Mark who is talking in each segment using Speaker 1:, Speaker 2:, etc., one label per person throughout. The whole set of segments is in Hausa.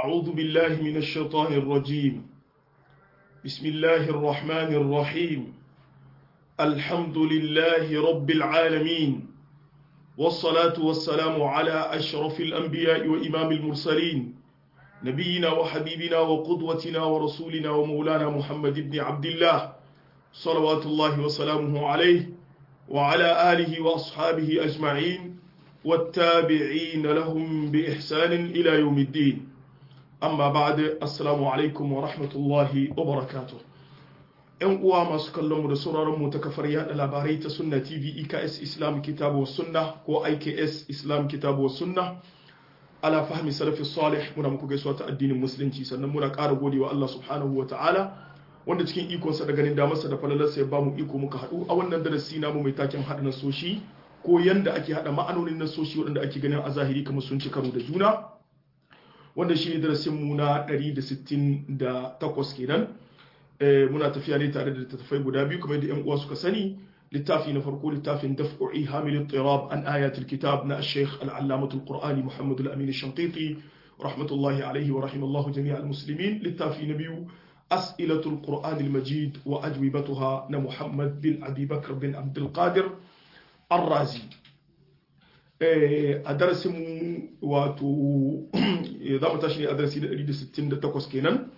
Speaker 1: أعوذ بالله من الشيطان الرجيم بسم الله الرحمن الرحيم الحمد لله رب العالمين والصلاة والسلام على أشرف الأنبياء وإمام المرسلين نبينا وحبيبنا وقدوتنا ورسولنا ومولانا محمد بن عبد الله صلوات الله وسلامه عليه وعلى آله وأصحابه أجمعين والتابعين لهم بإحسان إلى يوم الدين amma ba da assalamu alaikum wa rahmatullahi wa barakatuh yan uwa masu kallon mu da sauraron mu ta kafar yada labarai ta sunna tv eks islam kitabu sunna ko iks islam kitabu sunna ala fahmi salafi salih muna muku gaisuwa ta addinin musulunci sannan muna ƙara gode wa Allah subhanahu wa ta'ala wanda cikin ikonsa da ganin damarsa da falalarsa ya ba mu iko muka haɗu a wannan darasi namu mai taken haɗa nasoshi ko yanda ake haɗa ma'anonin nasoshi waɗanda ake ganin a zahiri kamar sun ci karo da juna wanda shi ne darasinmu na 168 kenan muna tafiya ne tare da littattafai guda biyu kamar yadda 'yan uwa suka sani littafi na farko littafin daf'u'i hamilin tirab an ayatul kitab na sheikh al'allamatul qur'ani muhammadu al-amin shanqiti rahmatullahi alaihi wa rahimallahu jami'al muslimin littafi na biyu as'ilatul qur'ani al-majid wa ajwibatuha na muhammad bin abi bakr bin abdul qadir ar-razi a darasin wato za mu tashi ne a darasi da 168 kenan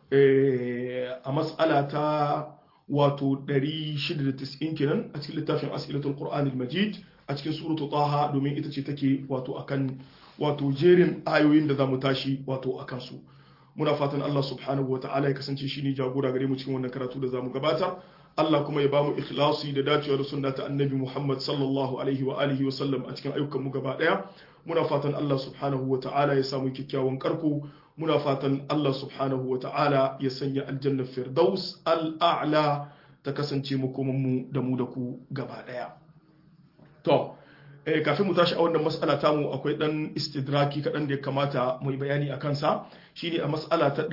Speaker 1: a matsala ta wato 690 kenan a cikin littafin asilatul qur'anil majid a cikin suratu taha domin ita ce take wato akan wato jerin ayoyin da za mu tashi wato akan su muna fatan Allah subhanahu wa ta'ala ya kasance shi ne jagora gare mu cikin wannan karatu da za mu gabatar Allah kuma ya bamu ikhlasi da dacewa da sunna ta annabi Muhammad sallallahu alaihi wa alihi wa sallam a cikin ayyukan mu gaba daya muna fatan Allah subhanahu wa ta'ala ya samu kyakkyawan karko muna fatan Allah subhanahu wa ta'ala ya sanya aljanna firdaus al'a'la ta kasance makoman mu da mu da ku gaba daya to eh kafin mu tashi a wannan mas'ala tamu akwai dan istidraki kadan da ya kamata mu yi bayani akan sa shine a mas'ala ta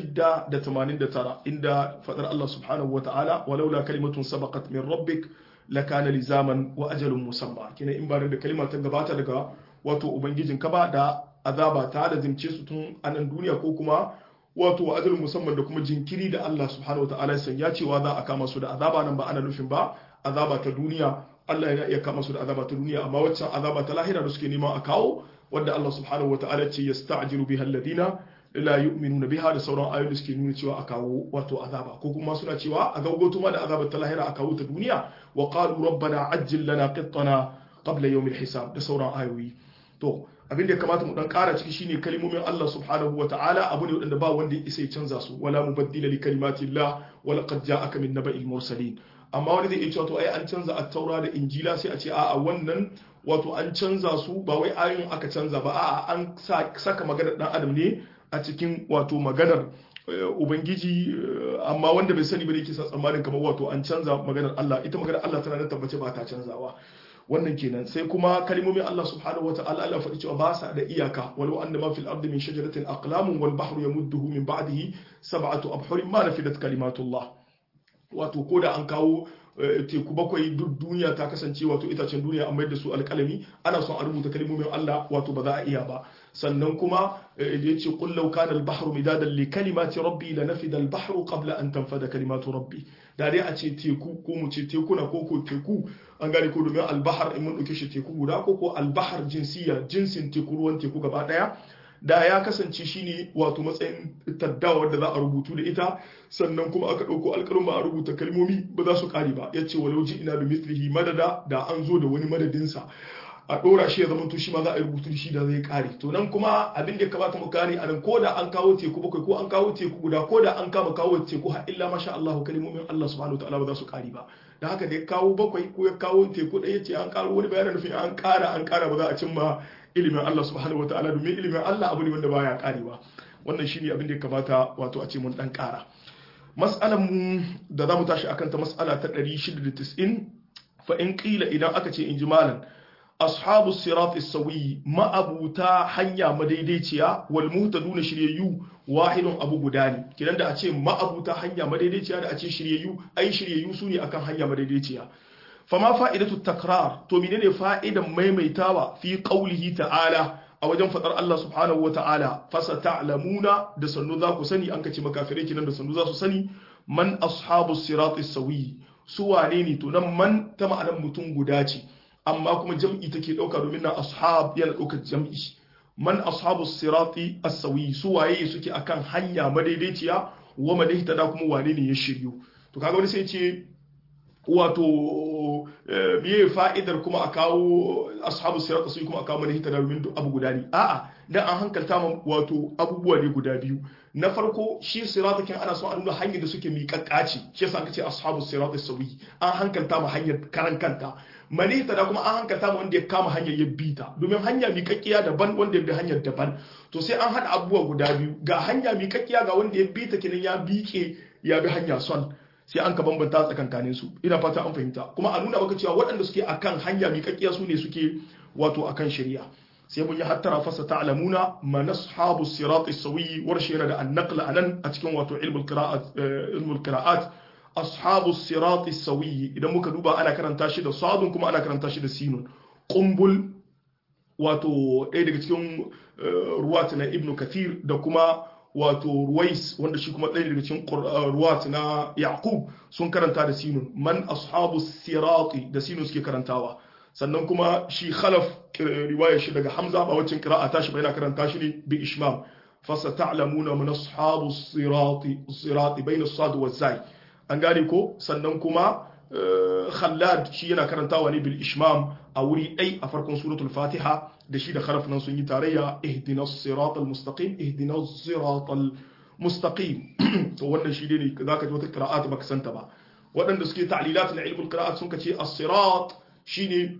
Speaker 1: 689 inda fadar Allah subhanahu wa ta'ala walaula kalimatun sabaqat min rabbik lakana lizaman wa ajalun musamma kina in ba da kalima ta gabata daga wato ubangijin ka ba da azaba ta da zimce su tun a nan duniya ko kuma wato ajalun musamman da kuma jinkiri da Allah subhanahu wa ta'ala ya sanya cewa za a kama su da azaba nan ba ana nufin ba azaba ta duniya Allah yana iya kama su da azaba ta duniya amma waccan azaba ta lahira da suke neman a kawo wanda Allah subhanahu wa ta'ala ce yasta'jilu biha alladina la yu'minuna biha da sauran ayoyi da suke nuna cewa a kawo wato azaba ko kuma suna cewa a gaugoto ma da azabar ta lahira a kawo ta duniya wa qalu rabbana ajjil lana qittana qabla yawm hisab da sauran ayoyi to abin da ya kamata mu dan kara ciki shine kalmomin Allah subhanahu wa ta'ala abu ne wanda ba wanda ya isa ya canza su wala mubaddila li kalimatillah wa laqad ja'aka min naba'il mursalin amma wani zai iya cewa to ai an canza at-taura da injila sai a ce a'a wannan wato an canza su ba wai ayoyin aka canza ba a'a an saka maganar dan adam ne a cikin wato maganar ubangiji amma wanda bai sani ba da yake sa tsammanin kamar wato an canza maganar Allah ita maganar Allah tana da tabbace ba ta canzawa wannan kenan sai kuma kalmomin Allah subhanahu wataala Allah faɗi cewa ba sa da iyaka walau anna ma fil ardi min shajaratin aqlamun wal bahru yamudduhu min ba'dihi sab'atu abhurin ma nafidat kalimatullah wato ko da an kawo teku bakwai duk duniya ta kasance wato itacen duniya an mayar da su alƙalami ana son a rubuta kalmomin Allah wato ba za a iya ba sannan kuma da yace qul law kana al-bahru midadan li kalimati rabbi la nafida al-bahru qabla an tanfada kalimatu rabbi da dai a ce teku ko mu ce tekuna ko ko teku an gane ko domin al-bahr in mun dauke shi teku guda ko ko al-bahr jinsiya jinsin teku ruwan teku gaba daya da ya kasance shine wato matsayin taddawa wadda za a rubutu da ita sannan kuma aka ɗauko alƙalin ba a rubuta kalmomi ba za su ƙare ba ya ce walau ji ina da mislihi madada da an zo da wani madadinsa a ɗora shi ya zama to shi ma za a yi rubutu shi da zai ƙare to nan kuma abin da ya kamata mu kare a nan ko da an kawo teku bakwai ko an kawo teku guda ko da an kama kawo teku har illa masha Allah kalmomin Allah subhanahu wataala ba za su ƙare ba da haka da ya kawo bakwai ko ya kawo teku ɗaya ce an ƙaro wani bayanin nufin an ƙara an ƙara ba za a cimma ilimin Allah subhanahu wa ta'ala domin ilimin Allah abu ne wanda baya karewa wannan shine abin da ya kamata wato a ce mun dan kara mas'alan mu da zamu tashi akan ta mas'ala ta 690 fa in qila idan aka ce in ji malan ashabu sirat as-sawi ma'abuta hanya madaidaiciya wal muhtaduna shiryayyu wahidun abu guda ne kidan da a ce ma'abuta hanya madaidaiciya da a ce shiryayyu ai shiryayyu su ne akan hanya madaidaiciya fama fa'idatu takrar to menene fa'idan maimaitawa fi qaulihi ta'ala a wajen fadar Allah subhanahu wa ta'ala fasa ta'lamuna da sannu za ku sani an kace makafirai kinan da sannu za su sani man ashabu sirati sawi su wane ne to nan man ta ma'anar mutum guda ce amma kuma jam'i take dauka domin na ashab yana daukar jam'i man ashabu sirati as-sawi su waye suke akan hanya madaidaiciya wa man ihtada kuma wane ne ya shiryu to kaga wani sai ce wato miye fa'idar kuma a kawo ashabu sirat su kuma a kawo mana hitana domin duk abu guda ne a'a dan an hankalta ma wato abubuwa ne guda biyu na farko shi siratakin ana son a nuna hanyar da suke miƙaƙƙa ce shi yasa aka ce ashabu sirat sawi an hankalta ma hanyar karan kanta mani hitada kuma an hankalta ma wanda ya kama hanyar ya bi ta domin hanya miƙaƙƙiya daban wanda ya bi hanyar daban to sai an haɗa abubuwa guda biyu ga hanya miƙaƙƙiya ga wanda ya bi ta kenan ya biƙe ya bi hanya son sai an ka bambanta tsakankanin su ina fata an fahimta kuma a nuna maka cewa waɗanda suke akan hanya miƙaƙƙiya su ne suke wato akan shari'a sai mun yi hattara fasa ta'lamuna man ashabu sirat as-sawi warshe yana da an-naql anan a cikin wato ilmul qira'at ilmul qira'at ashabu sirat as-sawi idan muka duba ana karanta shi da sadun kuma ana karanta shi da sinun qumbul wato ɗaya daga cikin ruwat na ibnu kathir da kuma wato ruwais wanda shi kuma ɗaya daga cikin ruwat na yaqub sun karanta da sinun man ashabu sirati da sinun suke karantawa sannan kuma shi khalaf riwayar shi daga hamza ba wacce qira'a tashi ba yana karanta shi ne bi ishmam fasata'lamuna man ashabu sirati sirati bayna as-sad wa zai an gane ko sannan kuma khallad shi yana karantawa ne bil ishmam a wuri ɗai a farkon suratul fatiha da shi da kharaf nan sun yi tarayya ihdinas siratal mustaqim ihdinas siratal mustaqim to wannan shi ne zaka ji wata qira'at baka santa ba waɗanda suke ta'lilat na ilmul qira'at sun kace as-sirat shine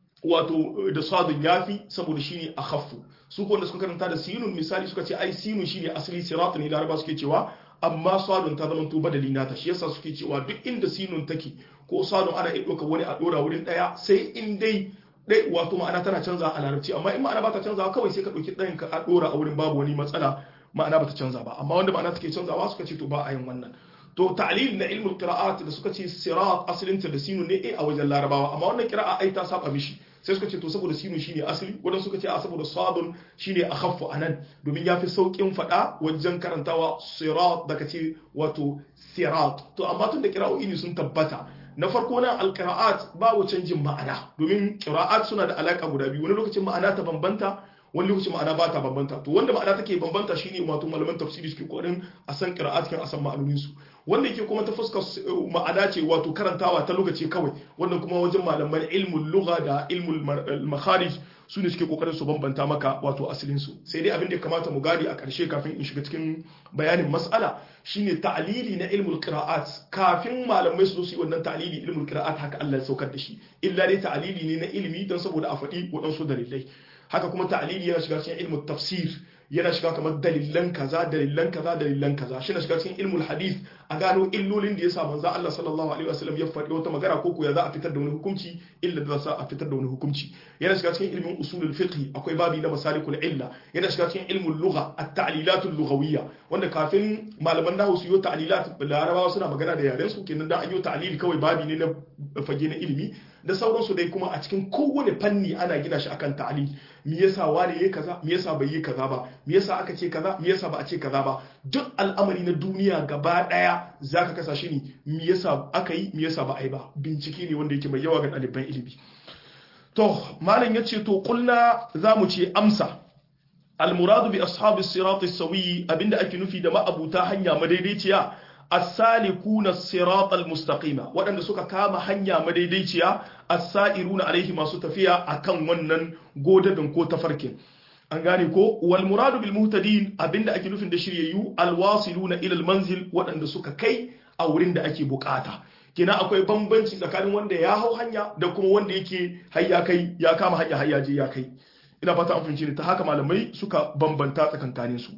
Speaker 1: wato da sadun yafi saboda shine akhaffu su ko wanda suka karanta da sinun misali suka ce ai sinun shine asali sirat ne laraba suke cewa amma sadun ta zama to badali nata shi yasa suke cewa duk inda sinun take ko sadun ana iya ɗauka wani a ɗora wurin ɗaya sai in dai dai wato ma'ana tana canza a larabci amma in ma'ana ba ta canza kawai sai ka ɗauki ɗayan ka a ɗora a wurin babu wani matsala ma'ana ba ta canza ba amma wanda ma'ana take canzawa suka ce to ba a yin wannan to ta'lil na ilmul qira'at da suka ce sirat asalinta da sinu ne a wajen larabawa amma wannan qira'a ai ta saba mishi sai suka ce to saboda sinu shine asali wadanda suka ce a saboda sadun shine akhaffu anan domin yafi saukin fada wajen karantawa sirat da kace wato sirat to amma tun da qira'o'i ne sun tabbata na farko nan alqira'at babu canjin ma'ana domin qira'at suna da alaka guda biyu wani lokacin ma'ana ta bambanta wani lokacin ma'ana ba ta bambanta to wanda ma'ana take bambanta shine wato malaman tafsiri suke kokarin a san qira'at kan a san ma'anonin su wanda yake kuma ta fuskar ma'ana ce wato karantawa ta lokaci kawai wannan kuma wajen malaman ilmul lugha da ilmul makharij su ne suke kokarin su bambanta maka wato asalin su sai dai abin da ya kamata mu gadi a ƙarshe kafin in shiga cikin bayanin mas'ala shine ta'lili na ilmul qira'at kafin malamai su zo su yi wannan ta'lili ilmul qira'at haka Allah ya saukar da shi illa dai ta'lili ne na ilimi don saboda a faɗi waɗansu dalilai haka kuma ta'lili yana shiga cikin ilmul tafsir yana shiga kamar dalilan kaza dalilan kaza dalilan kaza shi na shiga cikin ilmul hadith a gano illolin da yasa manzo Allah sallallahu alaihi wasallam ya faɗi wata magana ko ko ya za a fitar da wani hukunci illa da za a fitar da wani hukunci yana shiga cikin ilmin usulul fiqh akwai babi na masalikul illa yana shiga cikin ilmul lugha at-ta'lilatul lughawiyya wanda kafin malaman nahwu su yi ta'lilat larabawa suna magana da yaren su kenan dan an yi ta'lil kawai babi ne na fage na ilimi da sauransu dai kuma a cikin kowane fanni ana gina shi akan ta'lil me yasa wani yayi kaza me yasa bai yi kaza ba me yasa aka ce kaza me yasa ba a ce kaza ba duk al'amari na duniya gaba daya zaka kasa shi ne me yasa aka yi me yasa ba a yi ba bincike ne wanda yake mai yawa ga ɗaliban ilimi to malam yace to kulna zamu ce amsa المراد بأصحاب الصراط السوي أبين أكي نفي دماء أبو تاهنيا مديديتيا السالكون الصراط المستقيم وأن سوكا كاما هنيا مديديتيا السائرون عليه ما ستفيا أكن ونن قودة دنكو تفركين an gane ko wal muradu bil muhtadin abinda ake nufin da shiryayyu alwasiluna ila al manzil waɗanda suka kai a wurin da ake bukata kina akwai bambanci tsakanin wanda ya hau hanya da kuma wanda yake hayya kai ya kama hanya hayya je ya kai ina fata an fahimci ne ta haka malamai suka bambanta tsakankanin su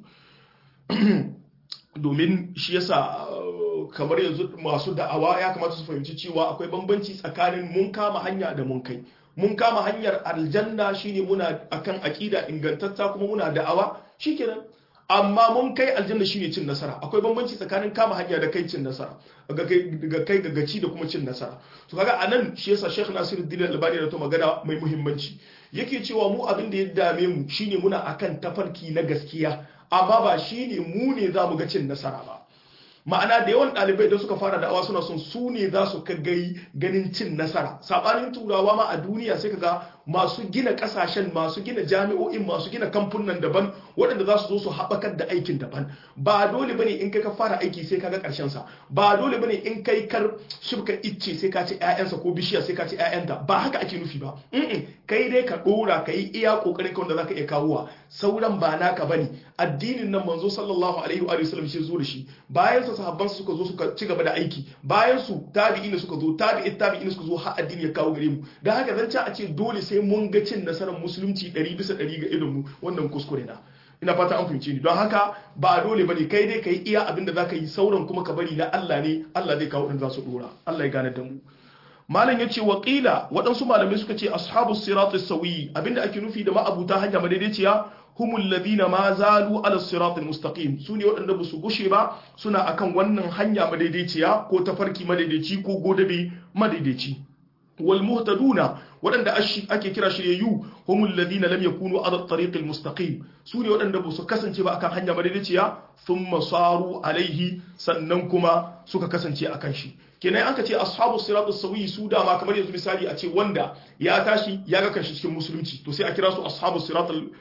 Speaker 1: domin shi yasa kamar yanzu masu da'awa ya kamata su fahimci cewa akwai bambanci tsakanin mun kama hanya da mun kai mun kama hanyar aljanna shine muna akan aqida ingantatta kuma muna da'awa shikenan amma mun kai aljanna shine cin nasara akwai bambanci tsakanin kama hanya da kai cin nasara ga kai ga kai ga gaci da kuma cin nasara to kaga anan shi yasa Sheikh Nasiruddin Albani da to magana mai muhimmanci yake cewa mu abin da ya dame mu shine muna akan tafarki na gaskiya amma ba shine mu ne za mu ga cin nasara ba ma'ana da yawan ɗalibai da suka fara da'awa suna son su ne za su gai ganin cin nasara saɓanin turawa ma a duniya sai kaga masu gina ƙasashen masu gina jami'o'in masu gina kamfunan daban waɗanda za su zo su haɓakar da aikin daban ba dole bane in kai ka fara aiki sai kaga ƙarshen sa ba dole bane in kai kar shibka icce sai ka ci ƴaƴansa ko bishiya sai ka ci ƴaƴanta ba haka ake nufi ba kai dai ka ɗora ka yi iya ƙoƙarin ka wanda zaka iya kawowa sauran ba naka bane addinin nan manzo sallallahu alaihi wa sallam shi zo da shi bayan sa sahabban su suka zo suka ci gaba da aiki bayan su tabi'ina suka zo tabi'i tabi'ina suka zo har addini ya kawo gare mu dan haka zan a ce dole sai mun ga cin nasarar musulunci 100 bisa 100 ga idon mu wannan kuskure na ina fata an fahimce ni don haka ba dole bane kai dai kai iya abin da zaka yi sauran kuma ka bari na Allah ne Allah zai kawo din za su dora Allah ya gane da mu malam ya ce waƙila waɗansu malamai suka ce ashabu sirat sawi abinda ake nufi da ma'abuta hanya madaidaiciya humul ladina ma zalu ala sirat mustaqim su ne waɗanda ba su gushe ba suna akan wannan hanya madaidaiciya ko tafarki madaidaici ko godabe madaidaici wal muhtaduna waɗanda ake kira shiryayyu humul ladina lam yakunu ala tariq al mustaqim su ne waɗanda ba su kasance ba akan hanya madaidaiciya thumma saru alaihi sannan kuma suka kasance akan shi kenan aka ce ashabu siratus sawi su dama kamar yanzu misali a ce wanda ya tashi ya ga kanshi cikin musulunci to sai a kira su ashabu siratul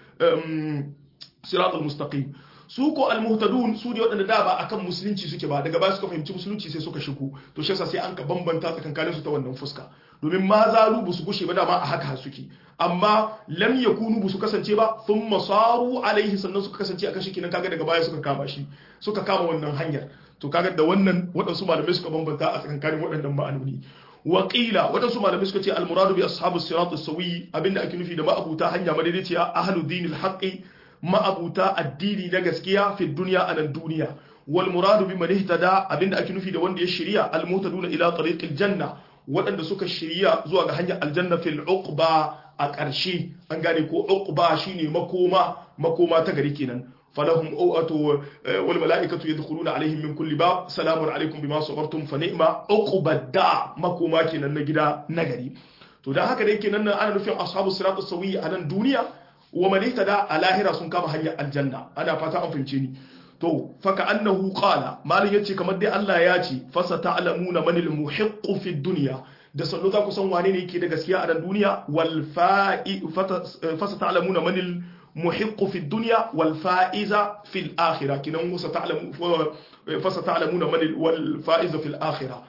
Speaker 1: siratul mustaqim su ko almuhtadun su ne waɗanda da ba akan musulunci suke ba daga baya suka fahimci musulunci sai suka shigo to shi yasa sai an ka bambanta tsakankanin su ta wannan fuska domin ma zalu bu su gushe ba dama a haka suke amma lam yakunu bu su kasance ba thumma saru alaihi sannan suka kasance akan shi kenan kaga daga baya suka kama shi suka kama wannan hanyar to kaga da wannan waɗansu malamai suka bambanta a tsakankanin waɗannan ma'anoni waƙila waɗansu malamai suka ce almuradu bi ashabu sirat as-sawi abinda ake nufi da ma'abuta hanya madaidaiciya ahlu dinil haqqi ma'abuta addini na gaskiya fi dunya anan duniya wal muradu bi man ihtada abinda ake nufi da wanda ya shirya al muhtaduna ila tariqil janna waɗanda suka shirya zuwa ga hanyar aljanna fil uqba a ƙarshe an gane ko uqba shine makoma makoma ta gari kenan فلهم أوأة والملائكة يدخلون عليهم من كل باب سلام عليكم بما صبرتم فنعم عقبى الدار مكوما kenan na gida nagari to dan haka dai kenan ana nufin ashabu siratus sawi a nan duniya wa man ihtada a lahira sun kama hanyar aljanna ana fata an fahimce ni to faka annahu qala malin yace kamar dai Allah ya ce fasa ta'lamuna manil muhiqqu fi dunya da sannu za ku san wane ne yake da gaskiya a nan duniya wal fa'i fasa ta'lamuna manil محق في الدنيا والفائز في الآخرة كنا ستعلم فستعلمون من والفائز في الآخرة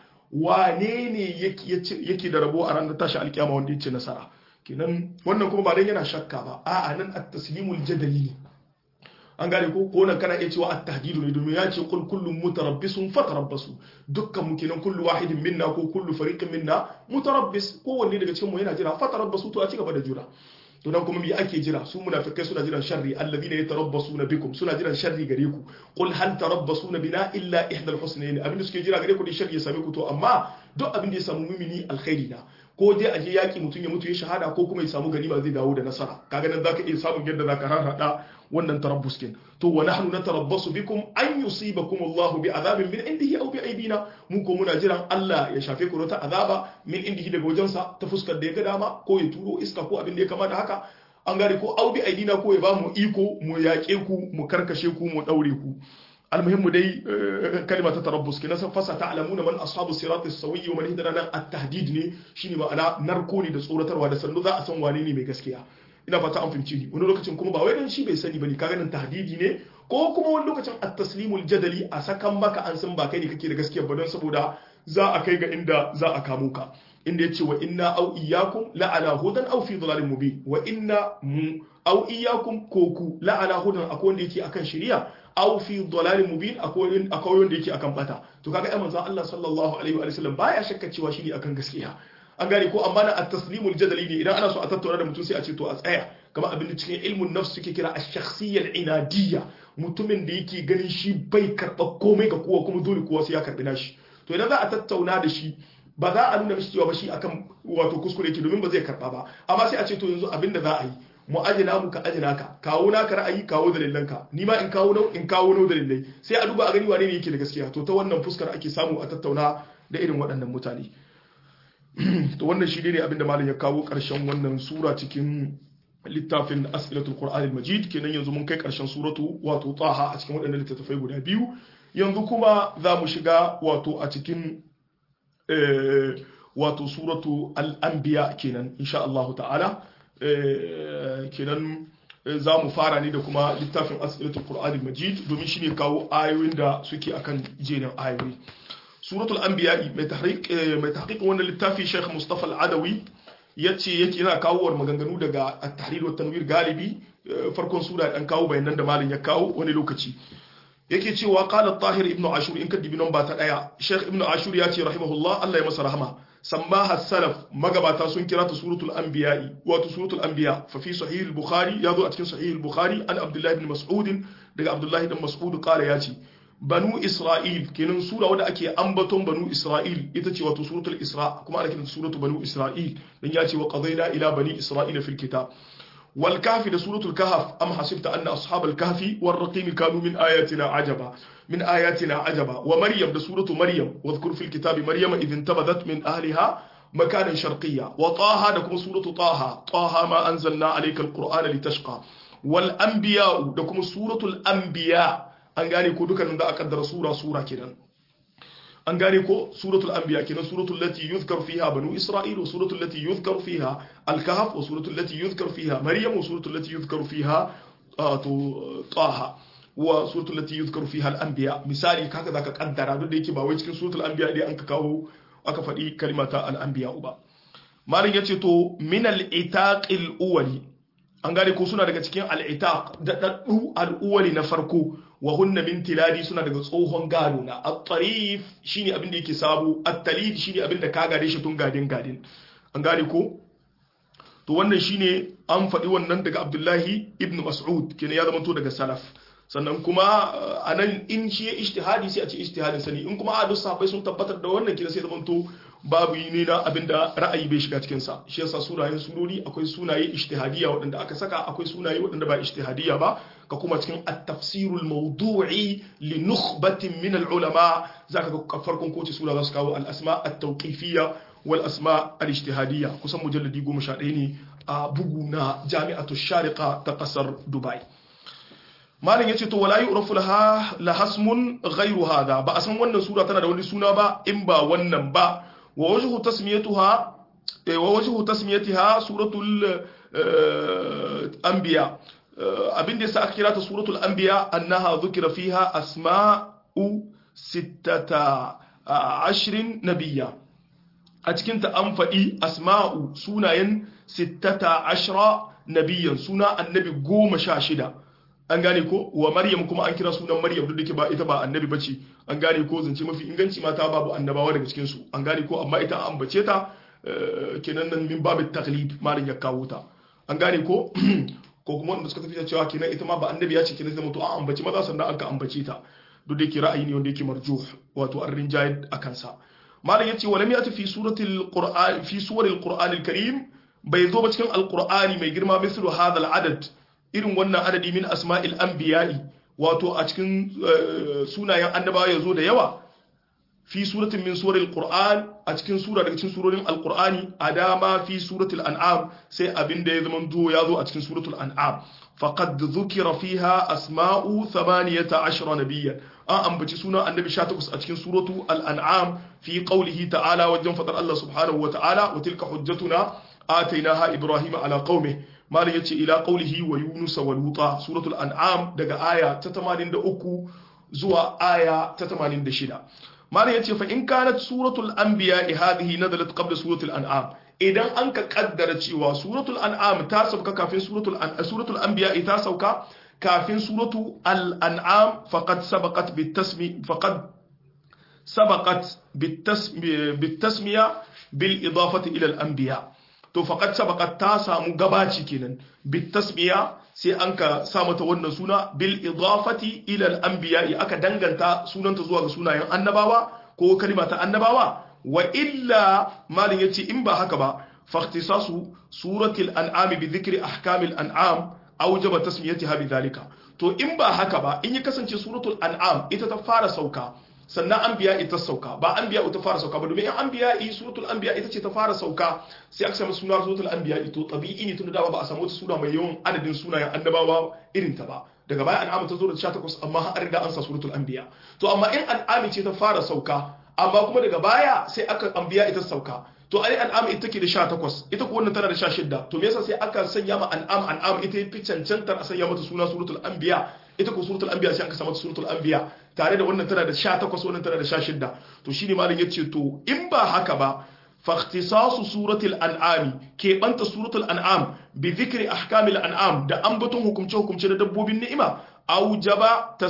Speaker 1: wanene yake da rabo a ranar tashi alkiyama wanda yace nasara kenan wannan kuma ba dan yana shakka ba a'a nan at-taslimul jadali ne an gane ko ko nan kana iya cewa at-tahdidu ne domin ya ce kul kullum mutarabbisun fatarabbasu dukkan mu kenan kullu wahidin minna ko kullu fariqin minna mutarabbis ko wanne daga cikin mu yana jira fatarabbasu to a ci gaba da jira to nan kuma me ake jira su munafikai suna jiran sharri alladhina yatarabbasuna bikum suna jiran sharri gare ku qul hal tarabbasuna bina illa ihdal husnayn abin da suke jira gare ku da sharri ya same ku to amma duk abin da ya samu mumini alkhairi na ko dai aje yaki mutum ya mutu ya shahada ko kuma ya samu ganima zai dawo da nasara kaga nan zaka iya samun yadda zaka harhada wannan tarabbus kin to wa nahnu natarabbasu bikum an yusibakum Allahu bi azabin min indihi aw bi aidina mu ko muna jiran Allah ya shafe ku ta azaba min indihi daga wajensa ta fuskar da ya ga dama ko ya turo iska ko abin da ya kama da haka an gane ko aw bi aidina ko ya ba mu iko mu yaƙe ku mu karkashe ku mu daure ku المهم دي كلمة تربص كنا فسا تعلمون من أصحاب الصراط السوي ومن هدنا التهديد ني شيني ما أنا نركوني da tsoratarwa da sannu za a san wane ne mai gaskiya ina fata an fahimci ni wani lokacin kuma ba wai dan shi bai sani bane kaga nan tahdidi ne ko kuma wani lokacin at-taslimul jadali a sakan maka an san ba kai ne kake da gaskiya ba don saboda za a kai ga inda za a kamo ka inda yace wa inna aw iyyakum la ala hudan aw fi dhalalin mubin wa inna mu aw iyyakum ko ku la ala hudan akwai wanda yake akan shari'a aw fi dhalalin mubin akwai akwai wanda yake akan bata to kaga ai manzon Allah sallallahu alaihi wa sallam baya shakka cewa shi ne akan gaskiya an gane ko amma na at-taslimul jadali ne idan ana so a tattauna da mutum sai a ce to a tsaya kamar abin da cikin ilmun nafs suke kira ash-shakhsiyyah inadiyya mutumin da yake ganin shi bai karba komai ga kowa kuma dole kowa sai ya karbi nashi to idan za a tattauna da shi ba za a nuna mishi cewa ba shi akan wato kuskure yake domin ba zai karba ba amma sai a ce to yanzu abin da za a yi mu ajina mu ka ajina ka kawo naka ra'ayi kawo dalilanka ni ma in kawo nau in kawo nau dalilai sai a duba a gani wane ne yake da gaskiya to ta wannan fuskar ake samu a tattauna da irin waɗannan mutane to wannan shi ne abinda malam ya kawo ƙarshen wannan sura cikin littafin as'ilatul qur'an al-majid kenan yanzu mun kai ƙarshen suratu wato taha a cikin waɗannan littattafai guda biyu yanzu kuma za mu shiga wato a cikin wato suratu al-anbiya kenan insha Allah ta'ala kenan za mu fara ne da kuma littafin as'ilatul qur'an al-majid domin shine kawo ayoyin da suke akan jerin ayoyi suratul anbiya mai tahqiq mai tahqiq wannan littafi Sheikh Mustafa Al-Adawi yace yake yana kawo maganganu daga at-tahrir wa tanwir galibi farkon sura dan kawo bayanan da malin ya kawo wani lokaci yake cewa qala tahir ibn ashur in kadibi ba ta daya Sheikh ibn ashur ya ce rahimahullah Allah ya masa rahama sammaha salaf magabata sun kira ta suratul anbiya wato suratul anbiya fa fi sahih al-bukhari yazo a cikin sahih al-bukhari an abdullah ibn mas'ud daga abdullah ibn mas'ud qala ya ce banu isra'il kenan sura wadda ake ambaton banu isra'il ita ce wato suratul isra kuma ana kiranta suratu banu isra'il dan ya ce wa qadayna ila bani isra'ila fil kitab wal kahfi da suratul kahf am hasibta anna ashabal kahfi war raqim kanu min ayatina ajaba min ayatina ajaba wa maryam da suratu maryam wadhkur fil kitab maryama idh intabadat min ahliha مكانا شرقيا وطه دكم سورة طه طه ما أنزلنا عليك القرآن لتشقى والأنبياء دكم سورة الأنبياء an gane ko dukkanin da aka kaddara sura sura kenan an gane ko suratul anbiya kenan suratul lati yuzkar fiha banu isra'il wa suratul lati yuzkar fiha al-kahf wa suratul lati yuzkar fiha maryam wa suratul lati yuzkar fiha to taha wa suratul lati yuzkar fiha al-anbiya misali kaka zaka kaddara duk da yake ba wai cikin suratul anbiya dai an ka kawo aka faɗi kalimata al-anbiya ba malin yace to min al-itaqil uwali an gane ko suna daga cikin al-itaq da daddu al-uwali na farko wa hunna min tiladi suna daga tsohon gado na at-tarif shine abin da yake sabo at-talid shine abin da ka gade shi tun gadin gadin an gane ko to wannan shine an faɗi wannan daga Abdullahi ibn Mas'ud kenan ya zama to daga salaf sannan kuma anan in shi ya ijtihadi sai a ce ijtihadin sani in kuma a duk sahabbai sun tabbatar da wannan kina sai zama to babu ne na abinda ra'ayi bai shiga cikin sa shi yasa sunayen surori akwai sunaye ijtihadiyya waɗanda aka saka akwai sunaye waɗanda ba ijtihadiyya ba ka kuma cikin at-tafsirul mawdu'i li nukhbatin min al-ulama zaka ga farkon kowace sura za su kawo al-asma at-tawqifiyya wal asma al-ijtihadiyya kusan mujalladi 11 ne a bugu na jami'atu shariqa ta kasar dubai malin yace to wala yu'rafu laha lahasmun ghayru hada ba a san wannan sura tana da wani suna ba in ba wannan ba wa wajhu tasmiyatuha wa wajhu tasmiyatiha suratul anbiya abin da yasa aka kira ta suratul anbiya annaha dhukira fiha asma'u sittata ashrin nabiyya a cikin ta an faɗi asma'u sunayen sittata ashra nabiyyan suna annabi goma sha shida an gane ko wa maryam kuma an kira sunan maryam duk da ba ita ba annabi bace an gane ko zance mafi inganci mata babu annabawa daga cikin su an gane ko amma ita an ambace ta kenan nan min babu taklid malin ya kawo ta an gane ko ko kuma wanda suka tafi cewa kenan ita ma ba annabi ya ce kenan sai mutu an ambaci maza sannan an ka ambace ta duk da yake ra'ayi ne wanda yake marjuh wato an rinjaye a kansa malam yace walam yati fi suratil qur'an fi suwaril qur'anil karim bai zo ba cikin alqur'ani mai girma mislu hadal adad irin wannan adadi min asma'il anbiya'i wato a cikin sunayen annabawa ya zo da yawa fi suratin min suril qur'an a cikin sura daga cikin surorin alqur'ani adama fi suratul an'am sai abin da ya zama zo ya zo a cikin suratul an'am faqad dhukira fiha asma'u 18 nabiyyan an ambaci sunan annabi 18 a cikin suratu al-an'am fi qawlihi ta'ala wajen fadar Allah subhanahu wa ta'ala wa tilka hujjatuna atainaha ibrahima ala qaumihi malam yace ila qaulihi wa yunus wa luta suratul an'am daga aya ta 83 zuwa aya ta 86 malam yace fa in kanat suratul anbiya hadhihi nazalat qabla suratul an'am idan an ka kaddara cewa suratul an'am ta sauka kafin suratul suratul anbiya ta sauka kafin suratu al-an'am faqad sabaqat bitasmi faqad sabaqat bitasmiya bil idafati ila al-anbiya to faqad sabaqat ta samu gabaci kenan bitasmiya sai an ka sa mata wannan suna bil idafati ila al anbiya aka danganta sunanta zuwa ga sunayen annabawa ko kalima ta annabawa wa illa malin yace in ba haka ba fahtisasu suratul an'am bi dhikri ahkamil an'am aujaba tasmiyatiha bi dhalika to in ba haka ba in ya kasance suratul an'am ita ta fara sauka sannan anbiya ita sauka ba anbiya ita fara sauka ba domin in anbiya yi suratul anbiya ita ce ta fara sauka sai aka samu suna suratul anbiya ito tabi'i ne tunda dama ba a samu wata sura mai yawan adadin sunayen annabawa irin ta ba daga baya an'am ta zo da 18 amma an riga an sa suratul anbiya to amma in an'am ce ta fara sauka amma kuma daga baya sai aka anbiya ita sauka to ai an'am ita take da 18 ita ko wannan tana da 16 to me yasa sai aka sanya ma an'am an'am ita fi cancantar a sanya mata suna suratul anbiya ita ko suratul anbiya sai aka sa mata suratul anbiya tare da wannan tana da 18 wannan tana da 16 to shine malam yace to in ba haka ba فاختصاص سورة الأنعام كي بنت سورة الأنعام بذكر أحكام الأنعام دا أنبتون حكم شو حكم شو دبو بالنعمة أوجب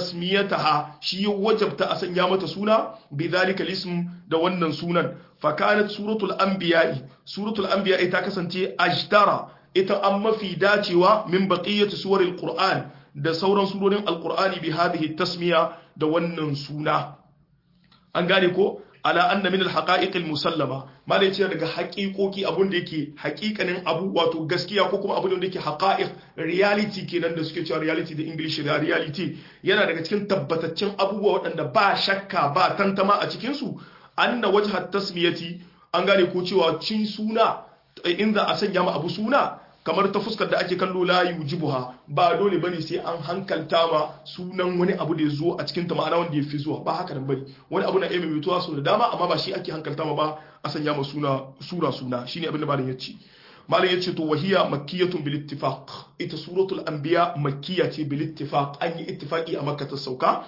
Speaker 1: تسميتها شي وجب تأسن يامة سونا بذلك الاسم دا ونن سونا فكانت سورة الأنبياء سورة الأنبياء تاكسنتي أجدر إتا أما في داتوا من بقية سور القرآن da sauran surorin alkur'ani bi hadhihi tasmiya da wannan suna an gane ko ala anna min alhaqa'iq almusallama mala yace daga haƙiƙoki abun da yake haƙiƙanin abu wato gaskiya ko kuma abun da yake haqa'iq reality kenan da suke cewa reality da english da reality yana daga cikin tabbataccen abubuwa waɗanda ba shakka ba tantama a cikin su anna wajha tasmiyati an gane ko cewa cin suna in za a sanya ma abu suna kamar ta fuskar da ake kallo la yujibuha ba dole bane sai an hankalta ma sunan wani abu da ya zo a cikin ta ma'ana wanda ya fi zuwa ba haka nan bane wani abu na iya maimaituwa sau da dama amma ba shi ake hankalta ma ba a sanya ma suna sura suna shine abin da malam ya ce malam ya ce to wahiya makkiyatun bil ittifaq ita suratul anbiya makkiya ce bil ittifaq an yi ittifaqi a makka ta sauka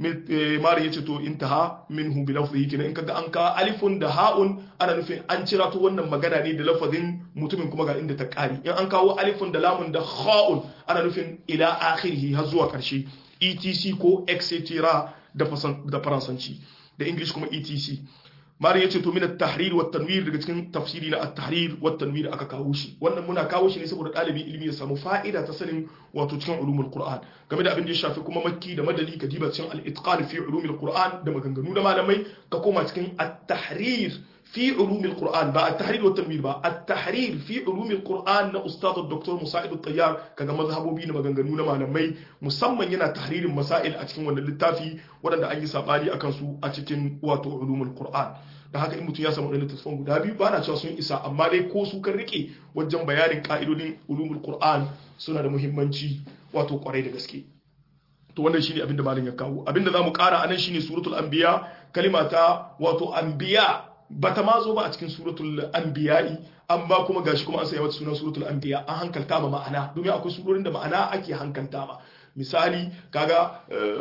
Speaker 1: mari ya ce to intaha minhu bi lafzihi kina in kaga an ka alifun da ha'un ana nufin an cira to wannan magana ne da lafazin mutumin kuma ga inda ta kari in an kawo alifun da lamun da ha'un ana nufin ila akhirhi har zuwa karshe etc ko etc da faransanci da english kuma etc mari ya ce to min at-tahrir wa tanwir daga cikin tafsiri na at-tahrir wa tanwir aka kawo shi wannan muna kawo shi ne saboda ɗalibi ilimi ya samu fa'ida ta sanin wato cikin ulumul qur'an game da abin da ya shafi kuma makki da madali ka diba cikin al-itqan fi ulumul qur'an da maganganu da malamai ka koma cikin at-tahrir في علوم القرآن بقى التحرير والتنوير بقى التحرير في علوم القرآن نا أستاذ الدكتور مساعد الطيار كذا مذهبه بينا مغنغنونا ما نمي مسمى ينا تحرير المسائل أتكين وانا للتافي وانا أي سابالي أكنسو أتكين واتو علوم القرآن da haka in mutum ya samu ɗan littattafan guda biyu ba na cewa sun isa amma dai ko su kan rike wajen bayanin ka'idodin ulumul qur'an suna da muhimmanci wato kwarai da gaske to wannan shine abin da malam ya kawo abin da zamu ƙara anan shine suratul anbiya kalima ta wato anbiya bata ma zo ba a cikin suratul anbiya'i amma kuma gashi kuma an sanya mata sunan suratul anbiya an hankalta ma ma'ana domin akwai surorin da ma'ana ake hankalta ma misali kaga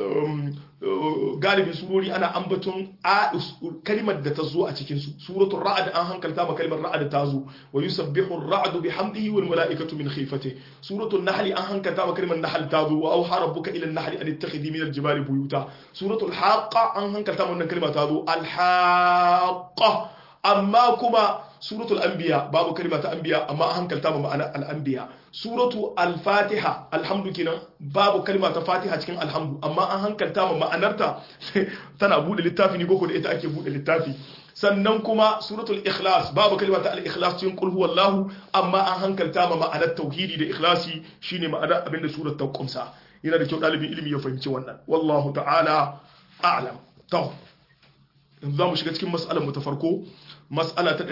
Speaker 1: galibin surori ana ambaton kalimar da ta zo a cikin su suratul ra'd an hankalta ma kalimar ra'd ta zo wa yusabbihu ar-ra'du bihamdihi wal mala'ikatu min khifatihi suratul nahl an hankalta ma kalimar nahl ta zo wa auha rabbuka ila an-nahl an ittakhidhi min al-jibali buyuta suratul haqqa an hankalta ma wannan kalma ta zo al-haqqa amma kuma suratul anbiya babu kalma ta anbiya amma an hankalta ma ma'ana al-anbiya suratu al-fatiha alhamdu kenan babu kalma ta fatiha cikin alhamdu amma an hankalta ma ma'anarta tana bude littafi ne boko da ita ake bude littafi sannan kuma suratul ikhlas babu kalma ta al-ikhlas cikin qul huwallahu amma an hankalta ma ma'anar tauhidi da ikhlasi shine ma'anar abinda surar ta kumsa yana da kyau dalibin ilimi ya fahimci wannan wallahu ta'ala a'lam to yanzu zamu shiga cikin mas'alar mu ta farko mas'ala ta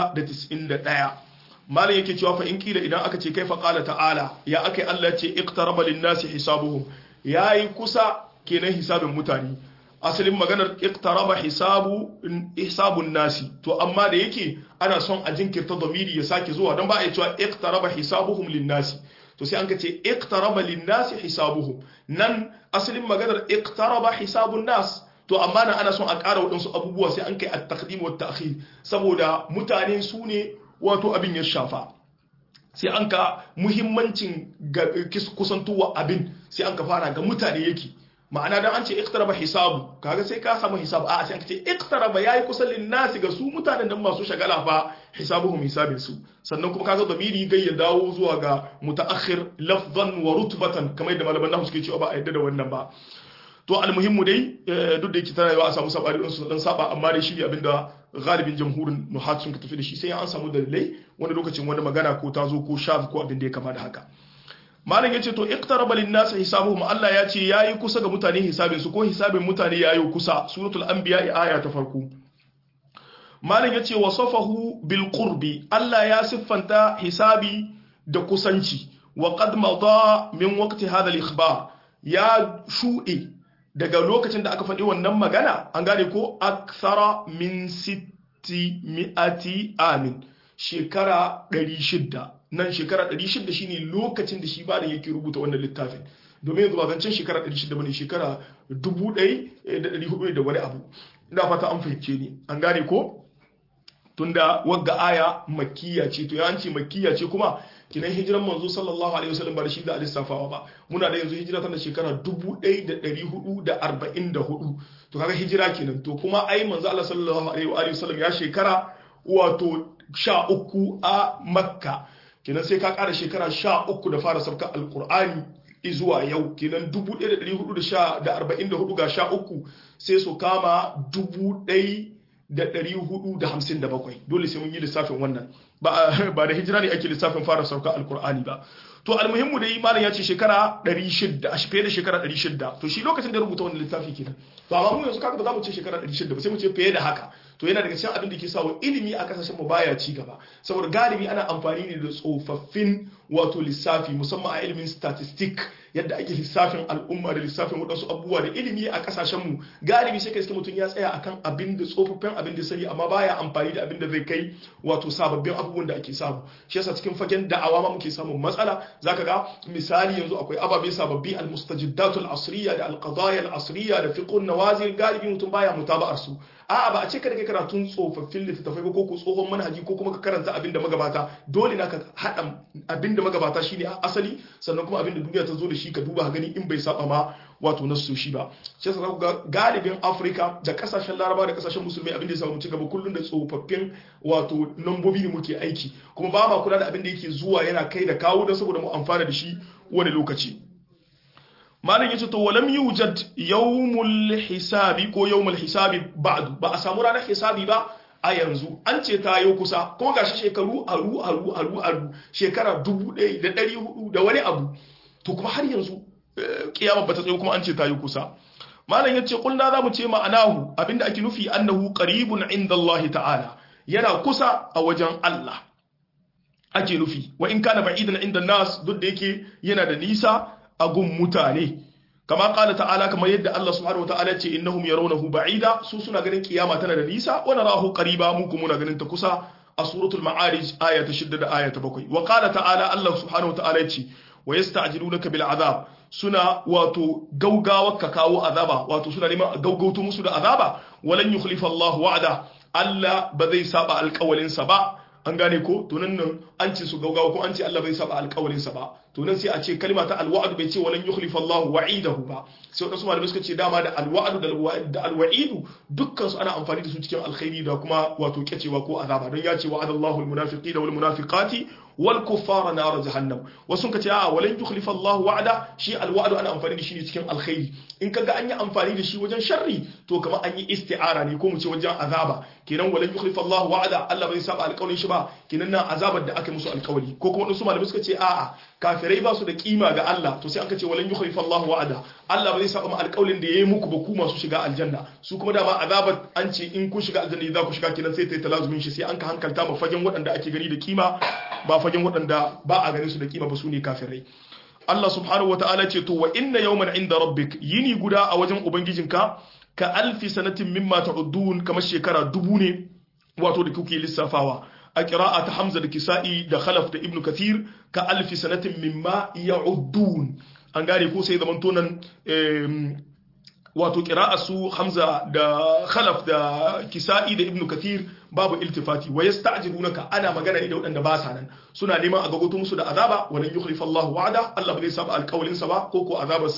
Speaker 1: 691 malam yake cewa fa in kila idan aka ce kaifa qala ta'ala ya akai Allah ce iqtaraba lin-nasi hisabuhum yayi kusa kenan hisabin mutane asalin maganar iqtaraba hisabu hisabun nasi to amma da yake ana son a jinkirta domiri ya sake zuwa don ba a yi cewa iqtaraba hisabuhum lin-nasi to sai an ka ce iqtaraba lin-nasi hisabuhum nan asalin maganar iqtaraba hisabun nas to amma na ana son a ƙara waɗansu abubuwa sai an kai at-taqdim wa ta'khir saboda mutane su ne wato abin ya shafa sai an ka muhimmancin kusantowa abin sai an ka fara ga mutane yake ma'ana dan an ce iqtaraba hisabu kaga sai ka samu hisab a sai an ce iqtaraba yayi kusan linnasi ga su mutanen nan masu shagala fa hisabuhum hisabin su sannan kuma kaga damiri gai ya dawo zuwa ga mutaakhir lafzan wa rutbatan kamar yadda malaman nahu suke cewa ba a yadda da wannan ba to almuhimmu dai duk da yake tana yawa a samu sabari din su dan saba amma dai shi ne abinda galibin jamhurin nuhat sun ka tafi da shi sai an samu dalilai wani lokacin wani magana ko ta zo ko shaf ko abin da ya kama da haka malam yace to iqtaraba lin nas hisabuhum Allah ya ce yayi kusa ga mutane hisabin su ko hisabin mutane yayi kusa suratul anbiya aya ta farko malam yace wasafahu bil qurbi Allah ya siffanta hisabi da kusanci wa qad mada min waqti hadha al ikhbar ya shuɗe daga lokacin da aka faɗi wannan magana an gane ko akthara min sitti mi'ati amin shekara 600 nan shekara 600 shine lokacin da shi ba da yake rubuta wannan littafin domin yanzu ba zancen shekara 600 bane shekara 1400 da wani abu ina fata an fahimce ni an gane ko tunda wagga aya makkiya ce to yawanci makkiya ce kuma kinan hijiran manzo sallallahu alaihi wasallam ba da shi da alisafawa ba muna da yanzu hijira tana shekara 1444 to kaga hijira kenan to kuma ai manzo Allah sallallahu alaihi wasallam ya shekara wato sha uku a makka kenan sai ka kara shekara sha uku da fara sabka alqur'ani zuwa yau kenan 1444 ga sha uku sai su kama 1457 dole sai mun yi lissafin wannan ba da hijira ne ake lissafin fara sauka alkur'ani ba to almuhimmu da malam ya ce shekara 600 a fiye da shekara 600 to shi lokacin da rubuta wannan littafi kenan to amma mu yanzu kaga ba za mu ce shekara 600 ba sai mu ce fiye da haka to yana daga cikin abin da ke sawa ilimi a kasashen mu baya ci gaba saboda galibi ana amfani ne da tsofaffin wato lissafi musamman a ilimin statistic yadda ake lissafin al'umma da lissafin waɗansu abubuwa da ilimi a kasashen mu galibi sai ka iske mutum ya tsaya akan abin da tsofaffin abin da sani amma baya amfani da abin da zai kai wato sababbin abubuwan da ake samu shi yasa cikin fagen da'awa ma muke samun matsala zaka ga misali yanzu akwai ababe sababbi al-mustajiddatul asriya da al-qadaya al-asriya da fiqhun nawazil galibi mutum baya mutaba'ar su a'a ba a ce ka da kai karatun tsofaffin littattafai ba ko ko tsohon manhaji ko kuma ka karanta abin da magabata dole na ka haɗa abin da magabata shine a asali sannan kuma abin da duniya ta zo da shi ka duba gani in bai saba ma wato na shi ba shi yasa ga galibin Afirka da kasashen Laraba da kasashen musulmai abin da ya samu mu ci gaba kullun da tsofaffin wato lambobi ne muke aiki kuma ba ma kula da abin da yake zuwa yana kai da kawo don saboda mu amfana da shi wani lokaci malam yace to walam yujad yawmul hisabi ko yawmul hisabi ba'du ba a samu ranar hisabi ba a yanzu an ce ta yau kusa kuma gashi shekaru aru aru aru aru shekara dubu ɗaya da ɗari hudu da wani abu to kuma har yanzu kiyama bata tsayo kuma an ce ta yau kusa malam yace kulna za mu ce ma'anahu abinda ake nufi annahu qaribun inda Allah ta'ala yana kusa a wajen Allah ake nufi wa in kana ba'idan inda nas duk da yake yana da nisa a gun mutane kama kala ta'ala kamar yadda Allah subhanahu wataala ce innahum yarawnahu ba'ida su suna ganin kiyama tana da nisa wa narahu qariba mu kuma muna ganin ta kusa a suratul ma'arij aya ta 6 da aya ta 7 wa qala ta'ala Allah subhanahu wataala ce wa yasta'jilunaka bil azab suna wato gaugawa ka kawo azaba wato suna neman gaugauto musu da azaba walan yukhlifa Allah wa'ada Allah ba zai saba alƙawalin sa ba an gane ko to nan nan an ce su gaugawa ko an ce Allah bai saba alƙawarin sa ba to nan sai a ce kalma ta alwa'd bai ce walan yukhlifa Allah wa'idahu ba sai wadansu malamai suka ce dama da alwa'd da alwa'idu dukkan su ana amfani da su cikin alkhairi da kuma wato kyacewa ko azaba don ya ce wa'ada Allahu almunafiqina wal munafiqati wal kuffara nar jahannam wasu ka ce a walan yukhlifa Allah wa'ada shi alwa'd ana amfani da shi ne cikin alkhairi in kaga an yi amfani da shi wajen sharri to kamar an yi isti'ara ne ko mu ce wajen azaba kenan walan yukhlifa Allah wa'ada Allah bai saba alƙawarin shi ba kenan nan azabar da aka musu alƙawari ko kuma wasu malamai suka ce a'a kafirai ba su da kima ga Allah to sai an ce walan yukhlifa Allah wa'ada Allah ba zai saba alƙawarin da yayi muku ba ku masu shiga aljanna su kuma dama azabar an ce in kun shiga aljanna za ku shiga kenan sai ta yi talazumin shi sai an ka hankalta ma fagen waɗanda ake gani da kima ba fagen waɗanda ba a ganin su da kima ba su ne kafirai Allah subhanahu wata'ala ce to wa inna yawman inda rabbik yini guda a wajen ubangijinka ka alfi sanatin mimma ta'udun kamar shekara dubu ne wato da kuke lissafawa a qira'a ta Hamza da Kisa'i da Khalaf da Ibn Kathir ka alfi sanatin mimma ya'udun an gane ko sai zaman tonan wato qira'a su Hamza da Khalaf da Kisa'i da Ibn Kathir babu iltifati wa yasta'jilunaka ana magana ne da waɗanda ba sa nan suna neman a gagoto musu da azaba walan yukhlifa Allahu wa'ada Allah ba zai saba alƙawalin sa ba ko ko azabar sa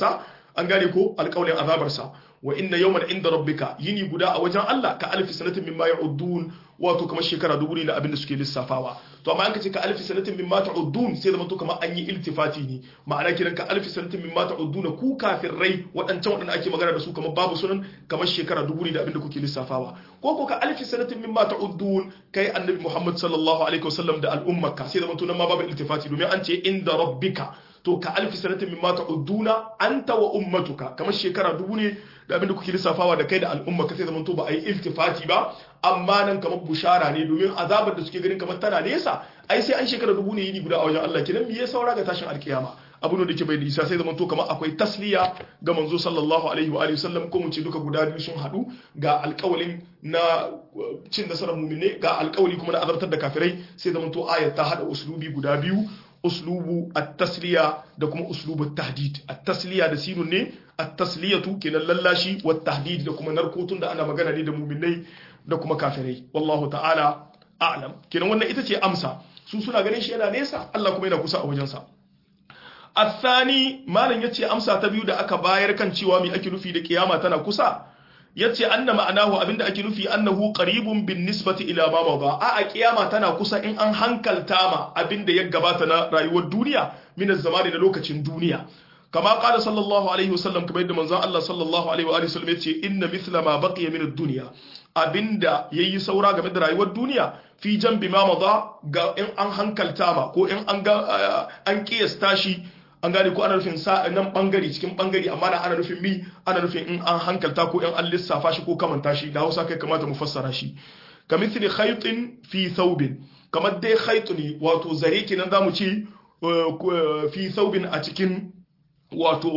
Speaker 1: an gane ko alƙawlin azabarsa wa inna yawman inda rabbika yini guda a wajen Allah ka alfi sanatin mimma ya'udun wato kamar shekara dubu ne na abin da suke lissafawa to amma an ka ce ka alfi sanatin mimma ta'udun sai zama to kamar an yi iltifati ne ma'ana kiran ka alfi sanatin mimma ta'udun ku kafirai waɗancan waɗanda ake magana da su kamar babu sunan kamar shekara dubu ne da abin da kuke lissafawa ko ko ka alfi sanatin mimma ta'udun kai annabi Muhammad sallallahu alaihi wasallam da al'ummarka sai zama to nan ma babu iltifati domin an ce inda rabbika to ka alfi sanatin mimma ta'uduna anta wa ummatuka kamar shekara dubu ne da abinda kuke lissafawa da kai da al'umma ka sai zaman to ba a yi iltifati ba amma nan kamar bushara ne domin azabar da suke ganin kamar tana nesa ai sai an shekara dubu ne yini guda a wajen Allah kidan me ya saura ga tashin alkiyama abu ne da ke bai da isa sai zaman to kamar akwai tasliya ga manzo sallallahu alaihi wa alihi wasallam ko mu ce duka guda biyu sun hadu ga alƙawalin na cin nasarar mu'mine ga alƙawali kuma na azabtar da kafirai sai zaman to ayat ta hada uslubi guda biyu uslubu at-tasliya da kuma uslubu at-tahdid at-tasliya da sinun ne at-tasliyatu kenan lallashi wa tahdid da kuma narkotun da ana magana ne da mu'minai da kuma kafirai wallahu ta'ala a'lam kenan wannan ita ce amsa su suna ganin shi yana nesa Allah kuma yana kusa a wajensa الثاني malam yace amsa ta biyu da aka bayar kan cewa me ake nufi da kiyama tana kusa yace anna ma'anahu abinda ake nufi annahu qaribun bin nisbati ila ma mada a a kiyama tana kusa in an hankalta ma abinda ya gabata na rayuwar duniya min zamani da lokacin duniya kama qala sallallahu alaihi wasallam kamar yadda manzon Allah sallallahu alaihi wa alihi wasallam yace inna mithla ma baqiya min ad-dunya abinda yayi saura game da rayuwar duniya fi jambi ma mada ga in an hankalta ma ko in an ga an kiyasta shi an gane ko ana nufin sa nan bangare cikin bangare amma da ana nufin mi ana nufin in an hankalta ko in an lissafa shi ko kamanta shi da Hausa kai kamata mu fassara shi kamithli khaytin fi thawbin kamar dai khayt ne wato zare kenan zamu ce fi thawbin a cikin wato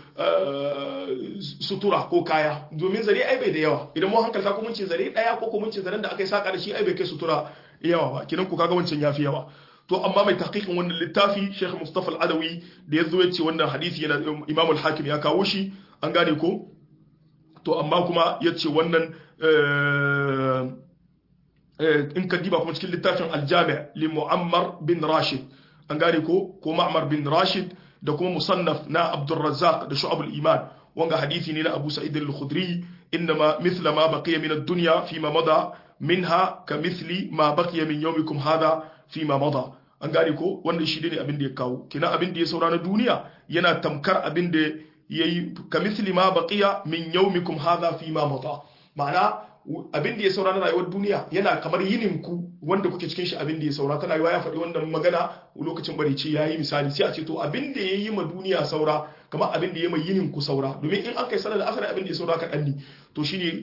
Speaker 1: sutura ko kaya domin zare ai bai da yawa idan mun hankalta ko mun ce zare daya ko ko mun ce zaren da aka yi saka da shi ai bai kai sutura yawa ba kinan ku kaga wancan yafi yawa to amma mai tahqiqin wannan littafi Sheikh Mustafa Al-Adawi da yazo ya ce wannan hadisi yana Imam Al-Hakim ya kawo shi an gane ko to amma kuma ya ce wannan in ka diba kuma cikin littafin Al-Jami' li Muammar bin Rashid an gane ko ko Ma'mar bin Rashid da kuma musannaf na Abdul Razzaq da Shu'ab al-Iman wanga hadisi ne na Abu Sa'id al-Khudri inma mithla ma baqiya min ad-dunya fi ma mada minha ka mithli ma baqiya min yawmikum hadha fi ma mada an gane ko wannan shi ne abin da ya kawo kina abin da ya saura na duniya yana tamkar abin da yayi ka mithli ma baqiya min yawmikum hadha fi ma mada ma'ana abin da ya saura na rayuwar duniya yana kamar yinin ku wanda kuke cikin shi abin da ya saura tana yiwa ya faɗi wannan magana lokacin bari ce yayi misali sai a ce to abin da yayi ma duniya saura kamar abin da yayi ma yinin ku saura domin in an kai sanar da asar abin da ya saura kaɗan ne to shine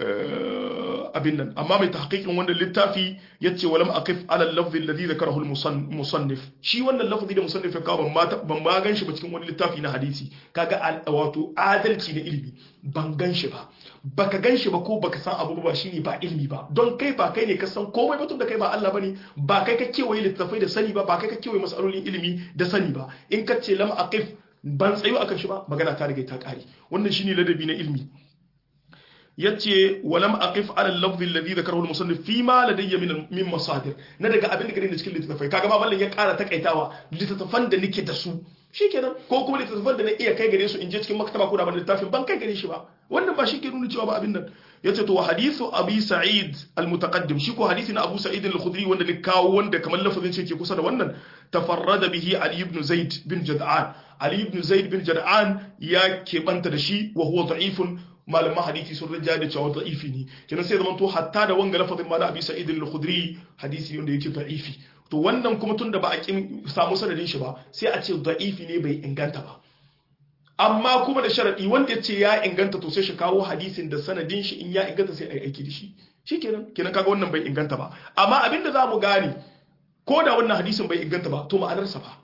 Speaker 1: abin nan amma mai tahqiqin wannan littafi yace walam aqif ala al-lafzi alladhi dhakarahu al-musannif shi wannan lafzi da musannif ya kawo ban ma gan shi ba cikin wani littafi na hadisi kaga wato adalci na ilimi ban gan shi ba baka gan shi ba ko baka san abu ba shine ba ilimi ba don kai ba kai ne ka san komai ba tun da kai ba Allah bane ba kai ka kewaye littafai da sani ba ba kai ka kewaye masalolin ilimi da sani ba in ka ce lam aqif ban tsayo akan shi ba magana ta riga ta kare wannan shine ladabi na ilimi yace walam aqif ala al-lafz alladhi dhakarahu al-musannif fi ma ladayya min min masadir na daga abin da gare ni cikin littafai kaga ma ballan ya ƙara takaitawa littafan da nake da su shikenan ko kuma littafan da na iya kai gare su in je cikin maktaba ko da ban littafin ban kai gare shi ba wannan ba shi ke nuna cewa ba abin nan yace to hadithu abi sa'id al-mutaqaddim shi ko hadisi na abu sa'id al-khudri wanda ne kawo wanda kamar lafazin ce ke kusa da wannan tafarrada bihi ali ibn zaid bin jad'an ali ibn zaid bin jad'an ya keɓanta da shi wa huwa da'ifun malaman hadisi sun rajja da cewa da'ifi ne kenan sai zaman to hatta da wanga lafazin ma na abi sa'id al-khudri hadisi ne wanda yake da'ifi to wannan kuma tunda ba a kin samu sanadin shi ba sai a ce da'ifi ne bai inganta ba amma kuma da sharadi wanda ya ce ya inganta to sai shi kawo hadisin da sanadin shi in ya inganta sai a yi aiki da shi shikenan kenan kaga wannan bai inganta ba amma abinda za mu gane ko da wannan hadisin bai inganta ba to ma'anarsa ba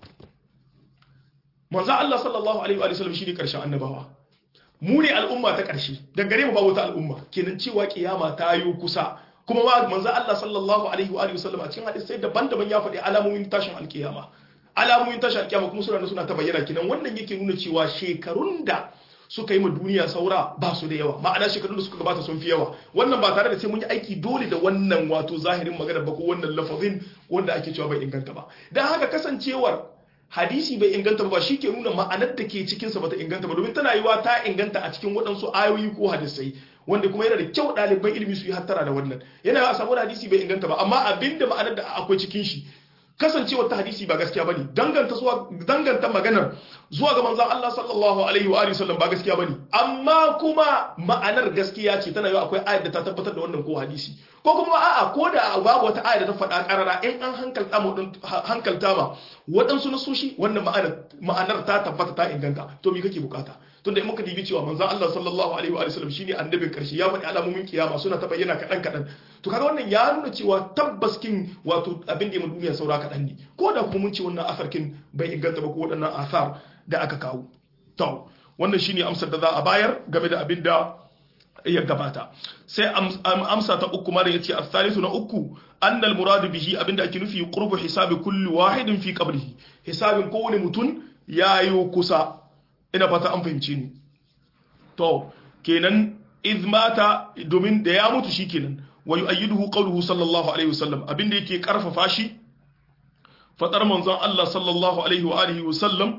Speaker 1: manzo Allah sallallahu alaihi wa sallam shine karshen annabawa mu ne al'umma ta ƙarshe dangare mu ba wata al'umma kenan cewa kiyama ta yi kusa kuma ma manzo Allah sallallahu alaihi wa sallam a cikin hadisi daban-daban ya faɗi alamomin tashin alkiyama alamomin tashin alkiyama kuma suna suna ta bayyana kenan wannan yake nuna cewa shekarun da suka yi ma duniya saura ba su da yawa ma'ana shekarun da suka gabata sun fi yawa wannan ba tare da sai mun yi aiki dole da wannan wato zahirin magana ba ko wannan lafazin wanda ake cewa bai inganta ba dan haka kasancewar hadisi bai inganta ba shi ke nuna ma'anar da ke cikinsa bata inganta ba domin tana yiwa ta inganta a cikin waɗansu ayoyi ko hadisai wanda kuma yana da kyau ɗaliban ilimi su yi hattara da wannan yana a samu hadisi bai inganta ba amma abinda ma'anar da akwai cikin shi kasancewar ta hadisi ba gaskiya bane danganta zuwa danganta maganar zuwa ga manzon Allah sallallahu alaihi wa alihi wasallam ba gaskiya bane amma kuma ma'anar gaskiya ce tana yiwa akwai ayat da ta tabbatar da wannan ko hadisi ko kuma a'a ko da babu wata ayat da ta faɗa karara in an hankalta mu hankalta ma waɗansu nasoshi wannan ma'anar ma'anar ta tabbata ta inganta to me kake bukata tunda in muka dibi cewa manzon Allah sallallahu alaihi wa sallam shine annabin karshe ya faɗi alamomin kiyama suna ta bayyana kaɗan kaɗan to kaga wannan ya nuna cewa tabbas kin wato abin da ya duniya saura kaɗan ne ko da kuma mun ce wannan asar kin bai inganta ba ko waɗannan asar da aka kawo to wannan shine amsar da za a bayar game da abin da ya gabata sai amsa ta uku mara yace as-salisu na uku annal muradu bihi abinda ake nufi qurbu hisabi kulli wahidin fi qabrihi hisabin kowane mutum yayi kusa ina fata an fahimci ni to kenan izmata domin da ya mutu shikenan wa yu'ayyiduhu qawluhu sallallahu alaihi wasallam abinda yake karfafa shi fadar manzon Allah sallallahu alaihi wa alihi wasallam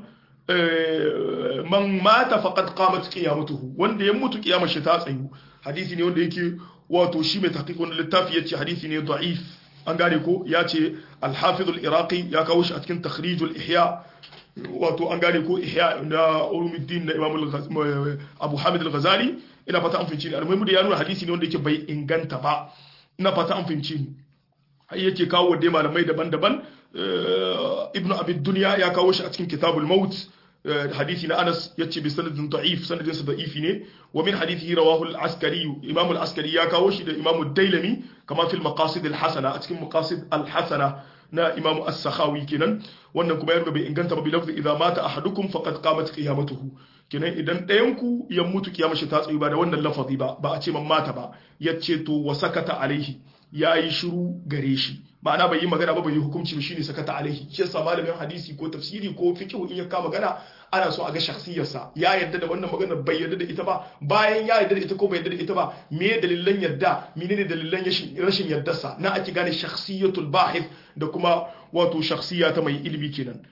Speaker 1: man mata faqad qamat qiyamatuhu wanda ya mutu kiyamar shi ta tsayu hadisi ne wanda yake wato shi mai tahqiqun littafi yace hadisi ne da'if an gane ko yace al-hafiz al-iraqi ya kawo shi a cikin takhrij al-ihya wato an gane ko ihya na ulumuddin na imam abu hamid al-ghazali ina fata an fahimci ni almuhimu da ya nuna hadisi ne wanda yake bai inganta ba ina fata an fahimci ni ai yake kawo da malamai daban-daban ibnu abid dunya ya kawo shi a cikin kitabul maut hadisi na Anas yace bi sanadin da'if sanadin sa da'ifi ne wa min hadithihi rawahu al-askari imam al-askari ya kawo shi da imam ad-dailami kama fil maqasid al-hasana a cikin maqasid al-hasana na imam as-sakhawi kenan wannan kuma yarda bai inganta ba bi lafzi idza mata ahadukum faqad qamat qiyamatuhu kenan idan ɗayan ku ya mutu kiyama shi ta tsayi ba da wannan lafazi ba ba a ce man mata ba yace to wa sakata alaihi yayi shiru gare shi ma'ana bai yi magana ba bai yi hukunci ba shine sakata alaihi shi yasa malamin hadisi ko tafsiri ko fiqh in ya kama magana ana so a ga shakhsiyarsa ya yarda da wannan magana bai yarda da ita ba bayan ya yarda da ita ko bai yarda da ita ba me dalilan yarda menene dalilan rashin yardarsa na ake gane shakhsiyatul bahith da kuma wato shakhsiya ta mai ilimi kenan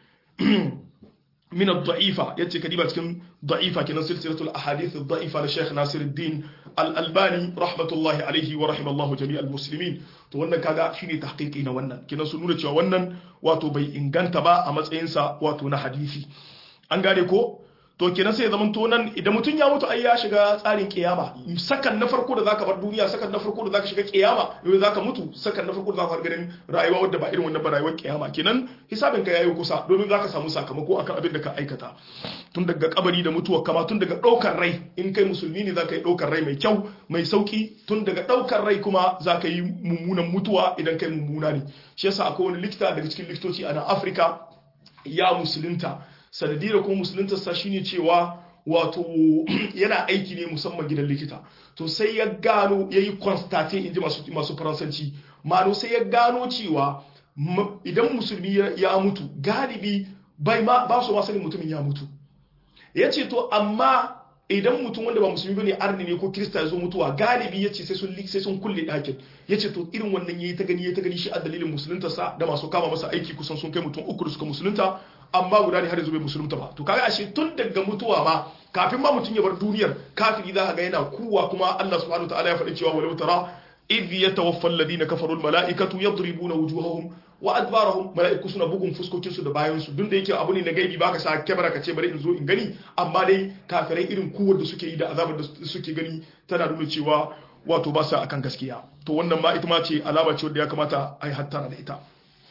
Speaker 1: من الضعيفة يتي كديبة كن ضعيفة كن سلسلة الأحاديث الضعيفة للشيخ ناصر الدين الألباني رحمة الله عليه ورحم الله جميع المسلمين to wannan kaga shine tahqiqi na wannan kina su nuna cewa wannan wato bai inganta ba a matsayinsa wato na hadisi an gane ko to kenan sai zaman to nan idan mutum ya mutu ai ya shiga tsarin kiyama sakan na farko da zaka bar duniya sakan na farko da zaka shiga kiyama yau zaka mutu sakan na farko da zaka ganin rayuwa wadda ba irin wannan ba rayuwar kiyama kenan hisabin ka yayi kusa domin zaka samu sakamako akan abin da ka aikata tun daga kabari da mutuwa kama tun daga daukar rai in kai musulmi ne zaka yi daukar rai mai kyau mai sauki tun daga daukar rai kuma zaka yi mummunan mutuwa idan kai mummuna ne shi yasa akwai wani likita daga cikin likitoci a nan Afirka ya musulunta sanadiyar kuma musuluntarsa shine cewa wato yana aiki ne musamman gidan likita to sai ya gano ya yi constate in ji masu faransanci ma'ano sai ya gano cewa idan musulmi ya mutu galibi bai ma ba su sanin mutumin ya mutu ya ce to amma idan mutum wanda ba musulmi bane arni ne ko kirista ya zo mutuwa galibi ya ce sai sun sai sun kulle ɗakin ya ce to irin wannan yayi ta gani yayi ta gani shi a dalilin musuluntarsa da masu kama masa aiki kusan sun kai mutum uku da suka musulunta amma guda ne har yanzu bai musulunta ba to kaga ashe tun daga mutuwa ma kafin ma mutum ya bar duniyar kafiri za ka ga yana kuwa kuma Allah subhanahu wataala ya faɗi cewa walau tara idh yatawaffa alladhina kafaru almalaikatu yadribuna wujuhahum wa adbarahum malaiku suna bugun fuskokin su da bayan su duk da yake abu ne na gaibi baka sa kamera ka ce bari in zo in gani amma dai kafirai irin kuwar da suke yi da azabar da suke gani tana nuna cewa wato ba sa akan gaskiya to wannan ma ita ma ce alama ce wanda ya kamata a yi hattara da ita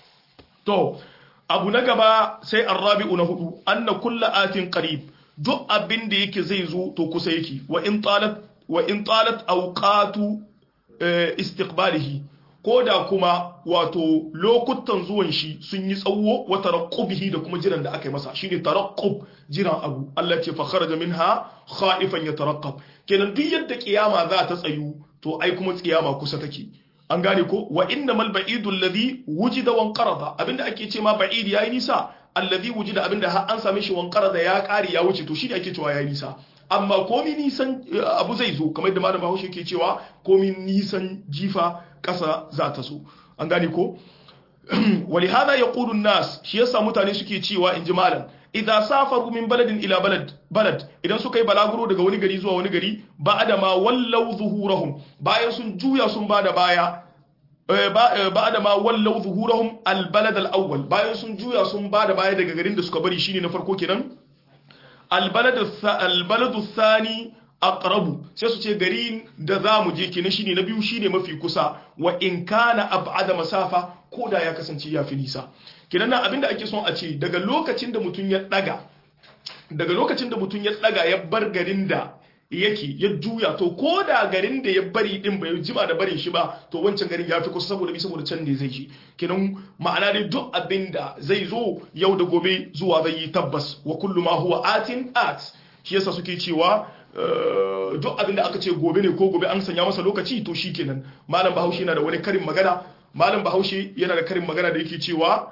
Speaker 1: to abu na gaba sai arrabi'u na hudu anna kulla atin qarib duk abin da yake zai zo to kusa yake wa in talat wa in talat awqatu istiqbalihi ko da kuma wato lokutan zuwan shi sun yi tsawo wa taraqqubihi da kuma jiran da aka yi masa shine taraqqub jiran abu Allah ce fa kharaja minha khaifan yataraqqab kenan duk yadda kiyama za ta tsayu to ai kuma kiyama kusa take an gane ko wa innamal ba'idu alladhi wujida wan qarada abinda ake ce ma ba'id yayi nisa alladhi wujida abinda har an same shi wan qarada ya kare ya wuce to shi da ake cewa yayi nisa amma komi nisan abu zai zo kamar da malam Bahaushe ke cewa komi nisan jifa kasa za ta so an gane ko ولهذا يقول الناس shi yasa mutane suke cewa inji malam idza safaru min baladin ila balad balad idan suka yi balaguro daga wani gari zuwa wani gari ba'da ma wallau zuhurahum bayan sun juya sun bada baya ba'da ma wallau zuhurahum al balad al awwal bayan sun juya sun bada baya daga garin da suka bari shine na farko kenan al balad al balad thani aqrabu sai su ce garin da za mu je kenan shine na biyu shine mafi kusa wa in kana ab'ada masafa ko da ya kasance ya fi nisa kenan nan abinda ake son a ce daga lokacin da mutum ya daga daga lokacin da mutum ya daga ya bar garin da yake ya juya to ko da garin da ya bari din bai jima da barin shi ba to wancan garin ya fi kusa saboda bi saboda can ne zai shi kenan ma'ana dai duk abin da zai zo yau da gobe zuwa zai yi tabbas wa kullu ma huwa atin at shi yasa suke cewa duk abin da aka ce gobe ne ko gobe an sanya masa lokaci to shi kenan malam bahaushe yana da wani karin magana malam bahaushe yana da karin magana da yake cewa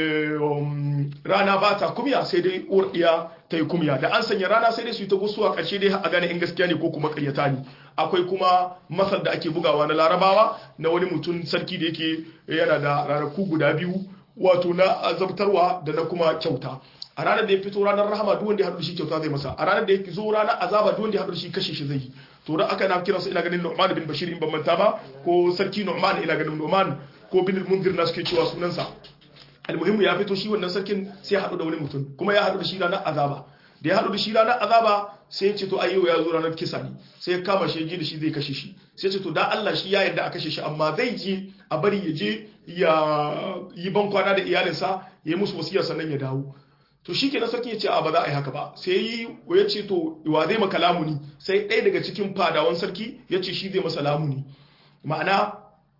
Speaker 1: rana ba ta kumya sai dai uwar ɗiya ta yi kumya da an sanya rana sai dai su yi ta gusuwa ƙarshe dai a gane in gaskiya ne ko kuma ƙaryata ne akwai kuma masal da ake bugawa na larabawa na wani mutum sarki da yake yana da ranaku guda biyu wato na azabtarwa da na kuma kyauta a ranar da ya fito ranar rahama duk wanda ya haɗu da shi kyauta zai masa a ranar da ya zo ranar azaba duk wanda ya haɗu da shi kashe shi zai yi to da aka na kiransa ina ganin Nu'man bin Bashir in ban manta ba ko sarki Nu'man ina ganin Nu'man ko bin al-Munzir na suke cewa sunansa almuhimmu ya fito shi wannan sarkin sai ya haɗu da wani mutum kuma ya haɗu da shi ranar azaba da ya haɗu da shi ranar azaba sai ya ce to ayyo ya zo ranar kisa ne sai ya kama shi ji da shi zai kashe shi sai ya ce to da Allah shi ya yarda a kashe shi amma zai je a bari ya je ya yi ban kwana da iyalinsa ya yi musu wasiya sannan ya dawo to shi kenan sarki ya ce a ba za a yi haka ba sai yi ya ce to wa zai maka lamuni sai ɗaya daga cikin fadawan sarki ya ce shi zai masa lamuni ma'ana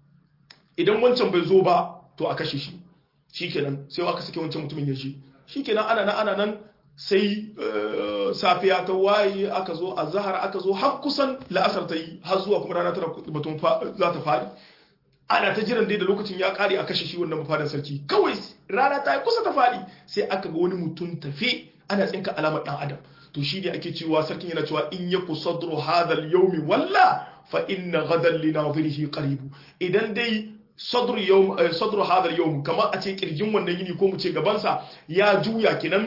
Speaker 1: idan wancan bai zo ba to a kashe shi shi kenan sai aka sake wancan mutumin ya shi shi kenan ana nan ana nan sai safiya ta waye aka zo a zahar aka zo har kusan la'asar ta yi har zuwa kuma rana tana batun za ta faɗi ana ta jiran dai da lokacin ya kare a kashe shi wannan mafadan sarki kawai rana ta yi kusa ta faɗi sai aka ga wani mutum tafe ana tsinka alamar ɗan adam to shi ne ake cewa sarkin yana cewa in yaku sadru hadal yawmi walla fa inna gadan li nadhirihi qaribu idan dai sadru yawm sadru hadal yawm kamar a ce kirjin wannan yini ko mu ce gaban sa ya juya kenan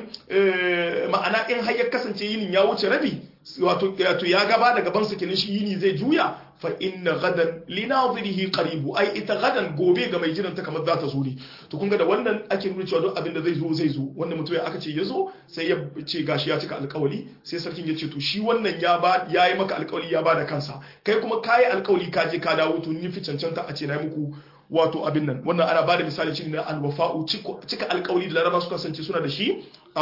Speaker 1: ma'ana in har ya kasance yinin ya wuce rabi wato ya gaba da gaban sa kenan shi yini zai juya fa inna gadan li nadhirihi qaribu ai ita gadan gobe ga mai jiran ta kamar za ta zo ne to kun ga da wannan ake nuna cewa duk abin da zai zo zai zo wannan mutum aka ce ya zo sai ya ce gashi ya cika alƙawari sai sarkin ya ce to shi wannan ya ba yayi maka alƙawari ya ba da kansa kai kuma kayi alƙawari ka je ka dawo to ni fi cancanta a ce na muku wato abin nan wannan ana ba da misali shi na alwafa'u cika alƙawari da laraba suka kasance suna da shi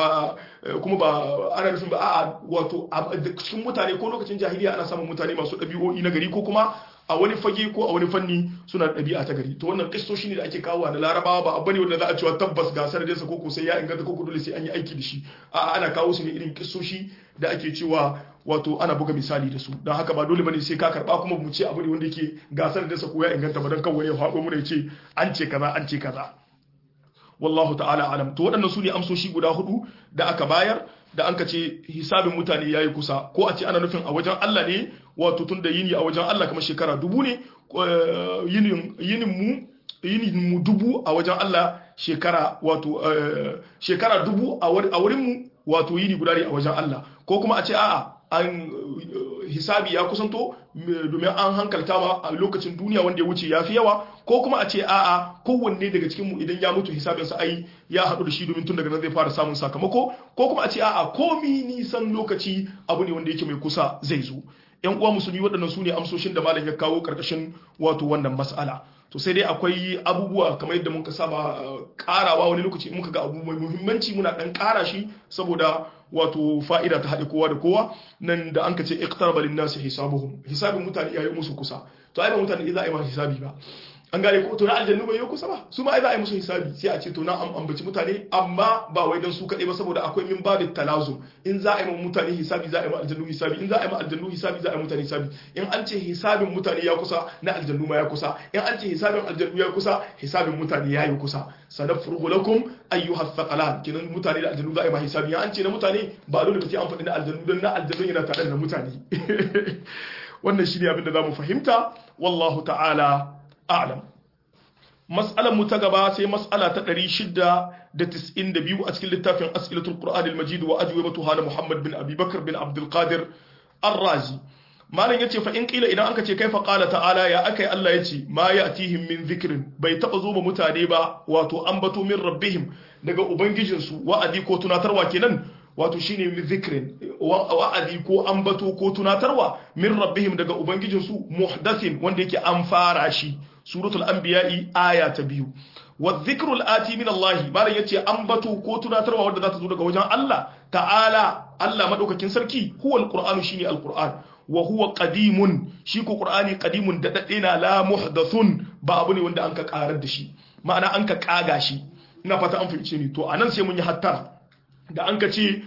Speaker 1: kuma ba ana nufin ba a'a wato cikin mutane ko lokacin jahiliya ana samun mutane masu ɗabi'o'i na gari ko kuma a wani fage ko a wani fanni suna da ɗabi'a ta gari to wannan kistoshi ne da ake kawo na larabawa ba abu ne wanda za a cewa tabbas ga sanadinsa ko sai ya inganta ko dole sai an yi aiki da shi a'a ana kawo su ne irin kistoshi da ake cewa wato ana buga misali da su don haka ba dole bane sai ka karba kuma mu ce abu ne wanda yake gasar da sa ko ya inganta ba don kan wani ya faɗo mu da ce an ce kaza an ce kaza wallahu ta'ala alam to waɗannan su ne amsoshi guda hudu da aka bayar da an ka ce hisabin mutane yayi kusa ko a ce ana nufin a wajen Allah ne wato tun da yini a wajen Allah kamar shekara dubu ne yinin yinin mu yinin mu dubu a wajen Allah shekara wato shekara dubu a wurin mu wato yini guda ne a wajen Allah ko kuma a ce a'a an hisabi ya kusanto domin an hankalta ma a lokacin duniya wanda ya wuce ya fi yawa ko kuma a ce a'a kowanne daga cikin mu idan ya mutu hisabinsa ai ya haɗu da shi domin tun daga nan zai fara samun sakamako ko kuma a ce a'a komi nisan lokaci abu ne wanda yake mai kusa zai zo yan uwa musulmi waɗannan su ne amsoshin da malam ya kawo ƙarƙashin wato wannan mas'ala to sai dai akwai abubuwa kamar yadda muka saba karawa wani lokaci muka ga abu mai muhimmanci muna dan kara shi saboda wato fa'ida ta haɗe kowa da kowa nan da an ka ce iqtaraba lin nasi hisabuhum hisabin mutane yayi musu kusa to ai ba mutane idan ai ma hisabi ba an gane ko to na aljannu bai yi kusa ba su ma ai za a yi musu hisabi sai a ce to na ambaci mutane amma ba wai dan su kaɗai ba saboda akwai min babu talazum in za a yi mutane hisabi za a yi ma aljannu hisabi in za a yi ma aljannu hisabi za a yi mutane hisabi in an ce hisabin mutane ya kusa na aljannu ma ya kusa in an ce hisabin aljannu ya kusa hisabin mutane ya yi kusa sanafrugu lakum ayyuha thaqalan kinan mutane da aljannu za a yi ma hisabi in an ce na mutane ba dole ba sai an faɗi na aljannu dan na aljannu yana tare da mutane wannan shine abin da zamu fahimta wallahu ta'ala a'lam mas'alar mu ta gaba sai mas'ala ta 692 a cikin littafin as'ilatul qur'an al-majid wa ajwibatuha na muhammad bin abi bakr bin abdul qadir ar-razi malam yace fa in qila idan anka ce kaifa qala ta'ala ya akai Allah yace ma ya'tihim min dhikrin bai taba zo ba mutane ba wato ambato min rabbihim daga ubangijinsu wa'adi ko tunatarwa kenan wato shine min dhikrin wa'adi ko ambato ko tunatarwa min rabbihim daga ubangijinsu muhdathin wanda yake an fara shi suratul anbiya'i aya ta biyu wa dhikrul ati min Allah malam yace ambato ko tunatarwa wanda za ta zo daga wajen Allah ta'ala Allah madaukakin sarki huwa alqur'anu shine alqur'an wa huwa qadimun shi ko qur'ani qadimun da dade na la muhdathun ba abu ne wanda an ka karar da shi ma'ana an ka kaga shi ina fata an fahimce ni to anan sai mun yi hattara da an ka ce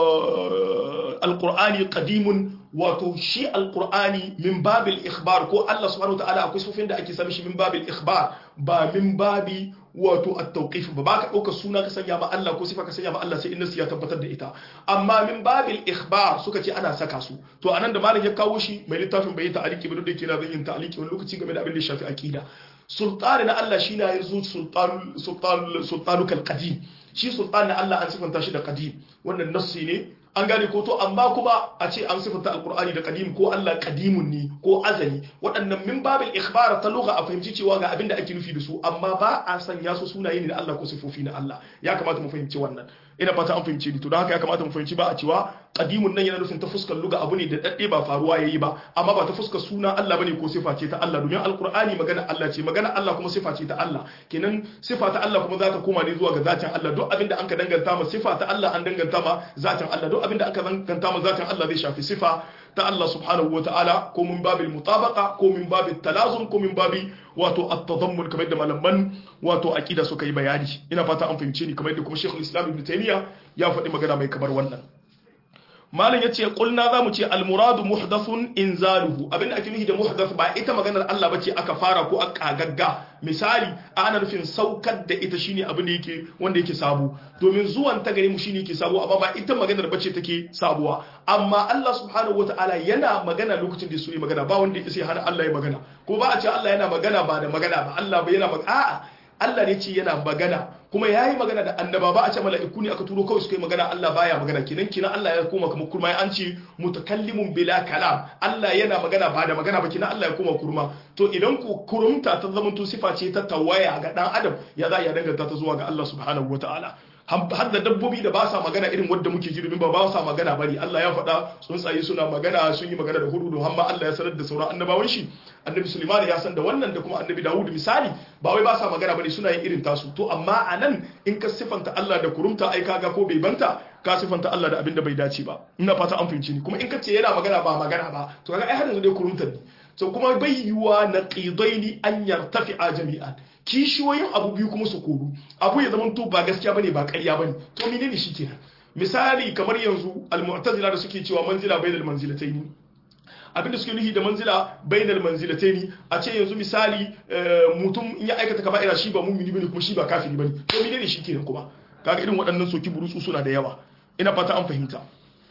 Speaker 1: alqur'ani qadimun wato shi alqur'ani min babil ikhbar ko Allah subhanahu wataala akwai sufin da ake sami shi min babil ikhbar ba min babi wato at-tawqif ba ba ka dauka suna ka sanya ma Allah ko sifa ka sanya ma Allah sai inna ya tabbatar da ita amma min babil ikhbar suka ce ana saka su to anan da malam ya kawo shi mai littafin bai ta'aliki ba da yake na zan yin ta'aliki wani lokaci game da abin da ya shafi aqida sultani na Allah shi na yanzu sultan sultan sultanukal qadim shi sultan na Allah an sifanta shi da qadim wannan nassi ne an gane ko to amma kuma a ce an sifanta alkur'ani da qadim ko Allah qadimun ne ko azali waɗannan min babil ikhbar ta lugha a fahimci cewa ga abin da ake nufi da su amma ba a sanya su sunaye ne na Allah ko sifofi na Allah ya kamata mu fahimci wannan ina fata an fahimce ni to don haka ya kamata mu fahimci ba a cewa qadimun nan yana nufin ta fuskar lugha abu ne da dadde ba faruwa yayi ba amma ba ta fuskar suna Allah bane ko sifa ce ta Allah domin alkur'ani magana Allah ce magana Allah kuma sifa ce ta Allah kenan sifa ta Allah kuma za ta koma ne zuwa ga zatin Allah duk abin da an ka danganta ma sifa ta Allah an danganta ma zatin Allah duk abin da aka danganta ma zatin Allah zai shafi sifa ta Allah subhanahu wata'ala ko min babil mutabaqa ko min babil talazum ko min babi wato at-tadammun kamar da malaman wato aqida suka yi bayani ina fata an fahimce ni kamar da kuma Sheikhul Islam Ibn Taymiyyah ya faɗi magana mai kamar wannan malam yace qulna zamu ce al-muradu muhdathun inzaluhu abinda ake nufi da muhdath ba ita maganar Allah bace aka fara ko aka gagga misali ana nufin saukar da ita shine abin da yake wanda yake sabo domin zuwan ta gare mu shine yake sabo amma ba ita maganar bace take sabuwa amma Allah subhanahu wataala yana magana lokacin da su yi magana ba wanda ya hana Allah ya magana ko ba a ce Allah yana magana ba da magana ba Allah ba yana magana a'a Allah ne ce yana magana kuma ya yi magana da annaba ba a ce mala'iku ne aka turo kawai suka yi magana Allah baya magana kinan kinan Allah ya koma kuma kurma an ce mutakallimun bila kalam Allah yana magana ba da magana ba kinan Allah ya koma kurma to idan ku kurumta ta zama to sifa ce ta tawaya ga dan adam ya za ya danganta ta zuwa ga Allah subhanahu wataala har da dabbobi da ba sa magana irin wadda muke ji domin ba ba sa magana bari Allah ya faɗa tsuntsaye suna magana sun yi magana da hudu don hamma Allah ya sanar da sauran annabawan shi annabi Sulaiman ya san da wannan da kuma annabi Dawud misali ba wai ba sa magana bane suna yin irin tasu to amma anan in ka sifanta Allah da kurumta ai kaga ko bai banta ka sifanta Allah da abin da bai dace ba ina fata an fahimci ni kuma in ka ce yana magana ba magana ba to kaga ai har yanzu dai kurumta ne so kuma bai yiwa na qidaini an yartafi'a jami'an kishiyoyin abu biyu kuma su koru abu ya zama to ba gaskiya bane ba ƙarya bane to menene shi kenan misali kamar yanzu al-mu'tazila da suke cewa manzila bainal manzilataini abinda suke nufi da manzila bainal manzilataini a ce yanzu misali mutum in ya aikata kaba'ira shi ba mumini bane kuma shi ba kafiri bane to menene shi kenan kuma kaga irin waɗannan soki burutsu suna da yawa ina fata an fahimta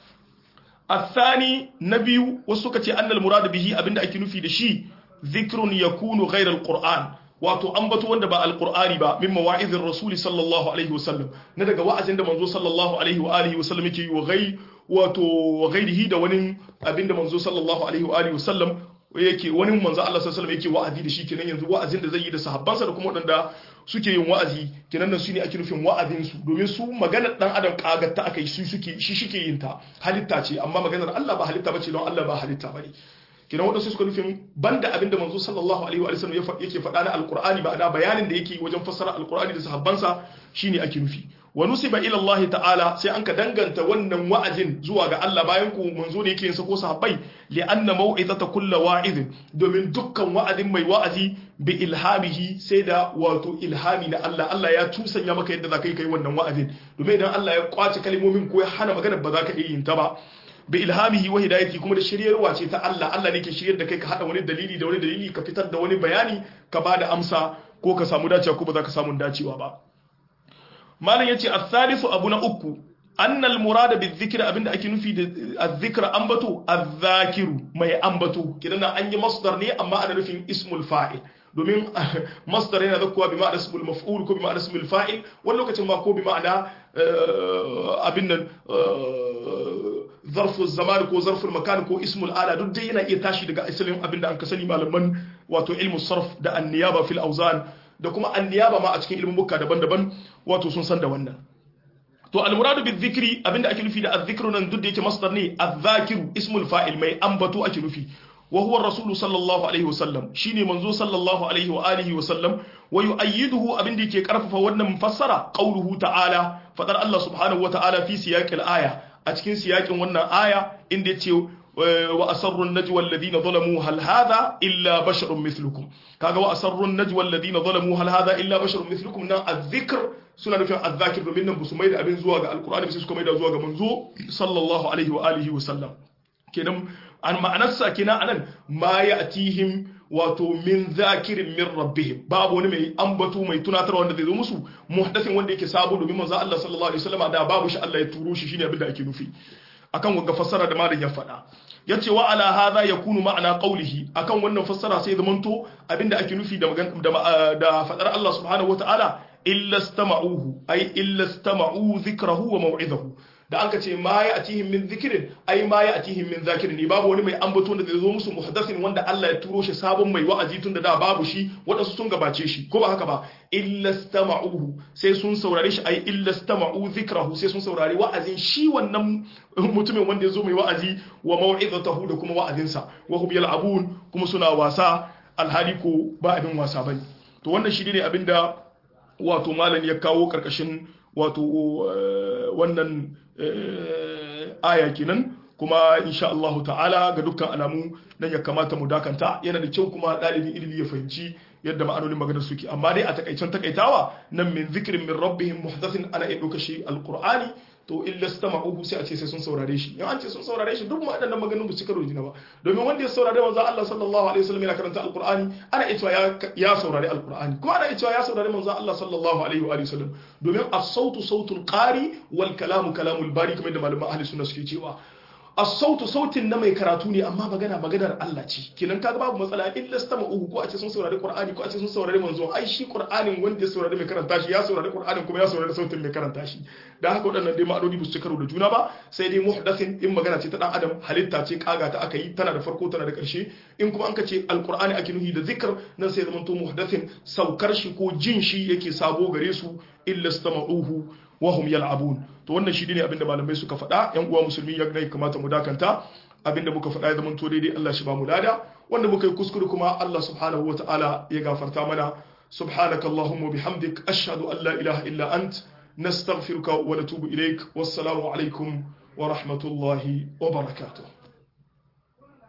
Speaker 1: الثاني نبي وسكة أن المراد به أبن أكي نفي دشي ذكر يكون غير القرآن wato ambato wanda ba alqur'ani ba min mawa'izir rasuli sallallahu alaihi wasallam na daga wa'azin da manzo sallallahu alaihi wa alihi wasallam yake yi wa gai wato wa gairihi da wani abinda manzo sallallahu alaihi wa alihi wasallam yake wani manzo Allah sallallahu alaihi wasallam yake wa'azi da shi kenan yanzu wa'azin da zai yi da sahabbansa da kuma wadanda suke yin wa'azi kenan nan su ne ake nufin wa'azin su domin su maganar dan adam kagatta akai su suke shi shike yin ta halitta ce amma maganar Allah ba halitta bace don Allah ba halitta bane kenan wadansu suka nufin banda abinda manzo sallallahu alaihi wa sallam yake faɗa na alqur'ani ba da bayanin da yake wajen fassara alqur'ani da sahabbansa shine ake nufi wa nusiba ila Allah ta'ala sai an ka danganta wannan wa'azin zuwa ga Allah bayan ku manzo ne yake yin sa ko sahabbai li anna mau'izata kulli wa'izin domin dukkan wa'azin mai wa'azi bi ilhamihi sai da wato ilhami na Allah Allah ya tusanya maka yadda zaka yi kai wannan wa'azin domin idan Allah ya kwace kalmomin ko ya hana magana ba za ka iya yin ta ba bi ilhamihi wa hidayati kuma da shiryarwa ce ta Allah Allah ne ke shiryar da kai ka hada wani dalili da wani dalili ka fitar da wani bayani ka bada amsa ko ka samu dacewa ko ba za ka samu dacewa ba malam yace as-salisu abu na uku anna al-murada bi-dhikri abinda ake nufi da az-zikra ambato az-zakiru mai ambato kidan an yi masdar ne amma ana nufin ismul fa'il domin masdar yana zakkuwa bi ma'ana ismul maf'ul ko bi ma'ana ismul fa'il wani lokacin ma ko bi ma'ana abin nan zarful zaman ko zarful makan ko ismul ala duk dai yana iya tashi daga asalin abin da an ka sani malaman wato ilmu sarf da anniyaba fil auzan da kuma anniyaba ma a cikin ilmin bukka daban-daban wato sun san da wannan to almuradu bi dhikri abinda ake nufi da adh-dhikru nan duk da yake masdar ne adh-dhakiru ismul fa'il mai ambato ake nufi wa huwa rasulu sallallahu alaihi wasallam shine manzo sallallahu alaihi wa alihi wasallam wa yu'ayyiduhu abinda yake karfafa wannan mufassara qauluhu ta'ala fadar Allah subhanahu wa ta'ala fi siyaqil aya a cikin siyakin wannan aya inda yace wa asarru an-najwa alladhina zalamu hal hadha illa basharun mithlukum kaga wa asarru an-najwa alladhina zalamu hal hadha illa basharun mithlukum nan adh-dhikr suna nufin adh-dhakir domin nan busu maida abin zuwa ga alqur'ani sai suka maida zuwa ga manzo sallallahu alaihi wa alihi wa sallam kenan an ma'anarsa kenan anan ma ya'tihim wato min zakirin min rabbihim babu wani mai ambato mai tunatar wanda zai zo musu muhdathin wanda yake sabo domin manzo Allah sallallahu alaihi wasallam da babu shi Allah ya turo shi shine abin da ake nufi akan wanga fassara da malam ya faɗa yace wa ala hadha yakunu ma'ana qawlihi akan wannan fassara sai zamanto abinda ake nufi da da da fadar Allah subhanahu wataala illa istama'uhu ay illa istama'u dhikrahu wa maw'idahu da aka ce ma ya atihim min zikirin ai ma ya atihim min zakirin ne babu wani mai ambato da zai zo musu muhaddasin wanda Allah ya turo shi sabon mai wa'azi tun da da babu shi wadansu sun gabace shi ko ba haka ba illa stama'uhu sai sun saurare shi ai illa stama'u zikrahu sai sun saurari wa'azin shi wannan mutumin wanda ya zo mai wa'azi wa mau'izatahu da kuma wa'azinsa wa hum yal'abun kuma suna wasa alhali ko ba abin wasa bane to wannan shi ne abinda wato malam ya kawo karkashin wato wannan aya kenan kuma insha Allah ta'ala ga dukkan alamu nan ya kamata mu dakanta yana da kyau kuma dalibin ilimi ya fahimci yadda ma'anonin maganar suke amma dai a takaicen takaitawa nan min zikrin min rabbihim muhdathin ana iya ɗauka shi alqur'ani to illa stama'uhu sai a ce sai sun saurare shi in an ce sun saurare shi duk waɗannan maganin ba su karo jina ba domin wanda ya saurare manzo Allah sallallahu alaihi wasallam yana karanta alqur'ani ana iya cewa ya saurare alqur'ani kuma ana iya cewa ya saurare manzo Allah sallallahu alaihi wa sallam domin as-sautu sautul qari wal kalamu kalamul bari kamar da malaman ahli sunna suke cewa as-sautu sautin na mai karatu ne amma magana maganar Allah ce kenan kaga babu matsala illa stama'uhu ko a ce sun saurari Qur'ani ko a ce sun saurari manzo ai shi Qur'anin wanda ya saurari mai karanta shi ya saurari Qur'anin kuma ya saurari sautin mai karanta shi dan haka waɗannan dai ma'anoni ba su ci karo da juna ba sai dai muhdathin in magana ce ta dan adam halitta ce kaga ta aka yi tana da farko tana da ƙarshe in kuma an ka ce alqur'ani ake nuhi da zikr nan sai zaman to muhdathin saukar shi ko jin shi yake sabo gare su illa stama'uhu wahum yal'abun to wannan shi ne abinda malamai suka faɗa yan uwa musulmi ya ga kamata mu dakanta abinda muka faɗa ya zama to daidai Allah shi ba mu lada wanda muka yi kuskure kuma Allah subhanahu wataala ya gafarta mana subhanaka allahumma bihamdik ashhadu an la ilaha illa ant nastaghfiruka wa natubu ilaik wassalamu alaikum wa rahmatullahi wa barakatuh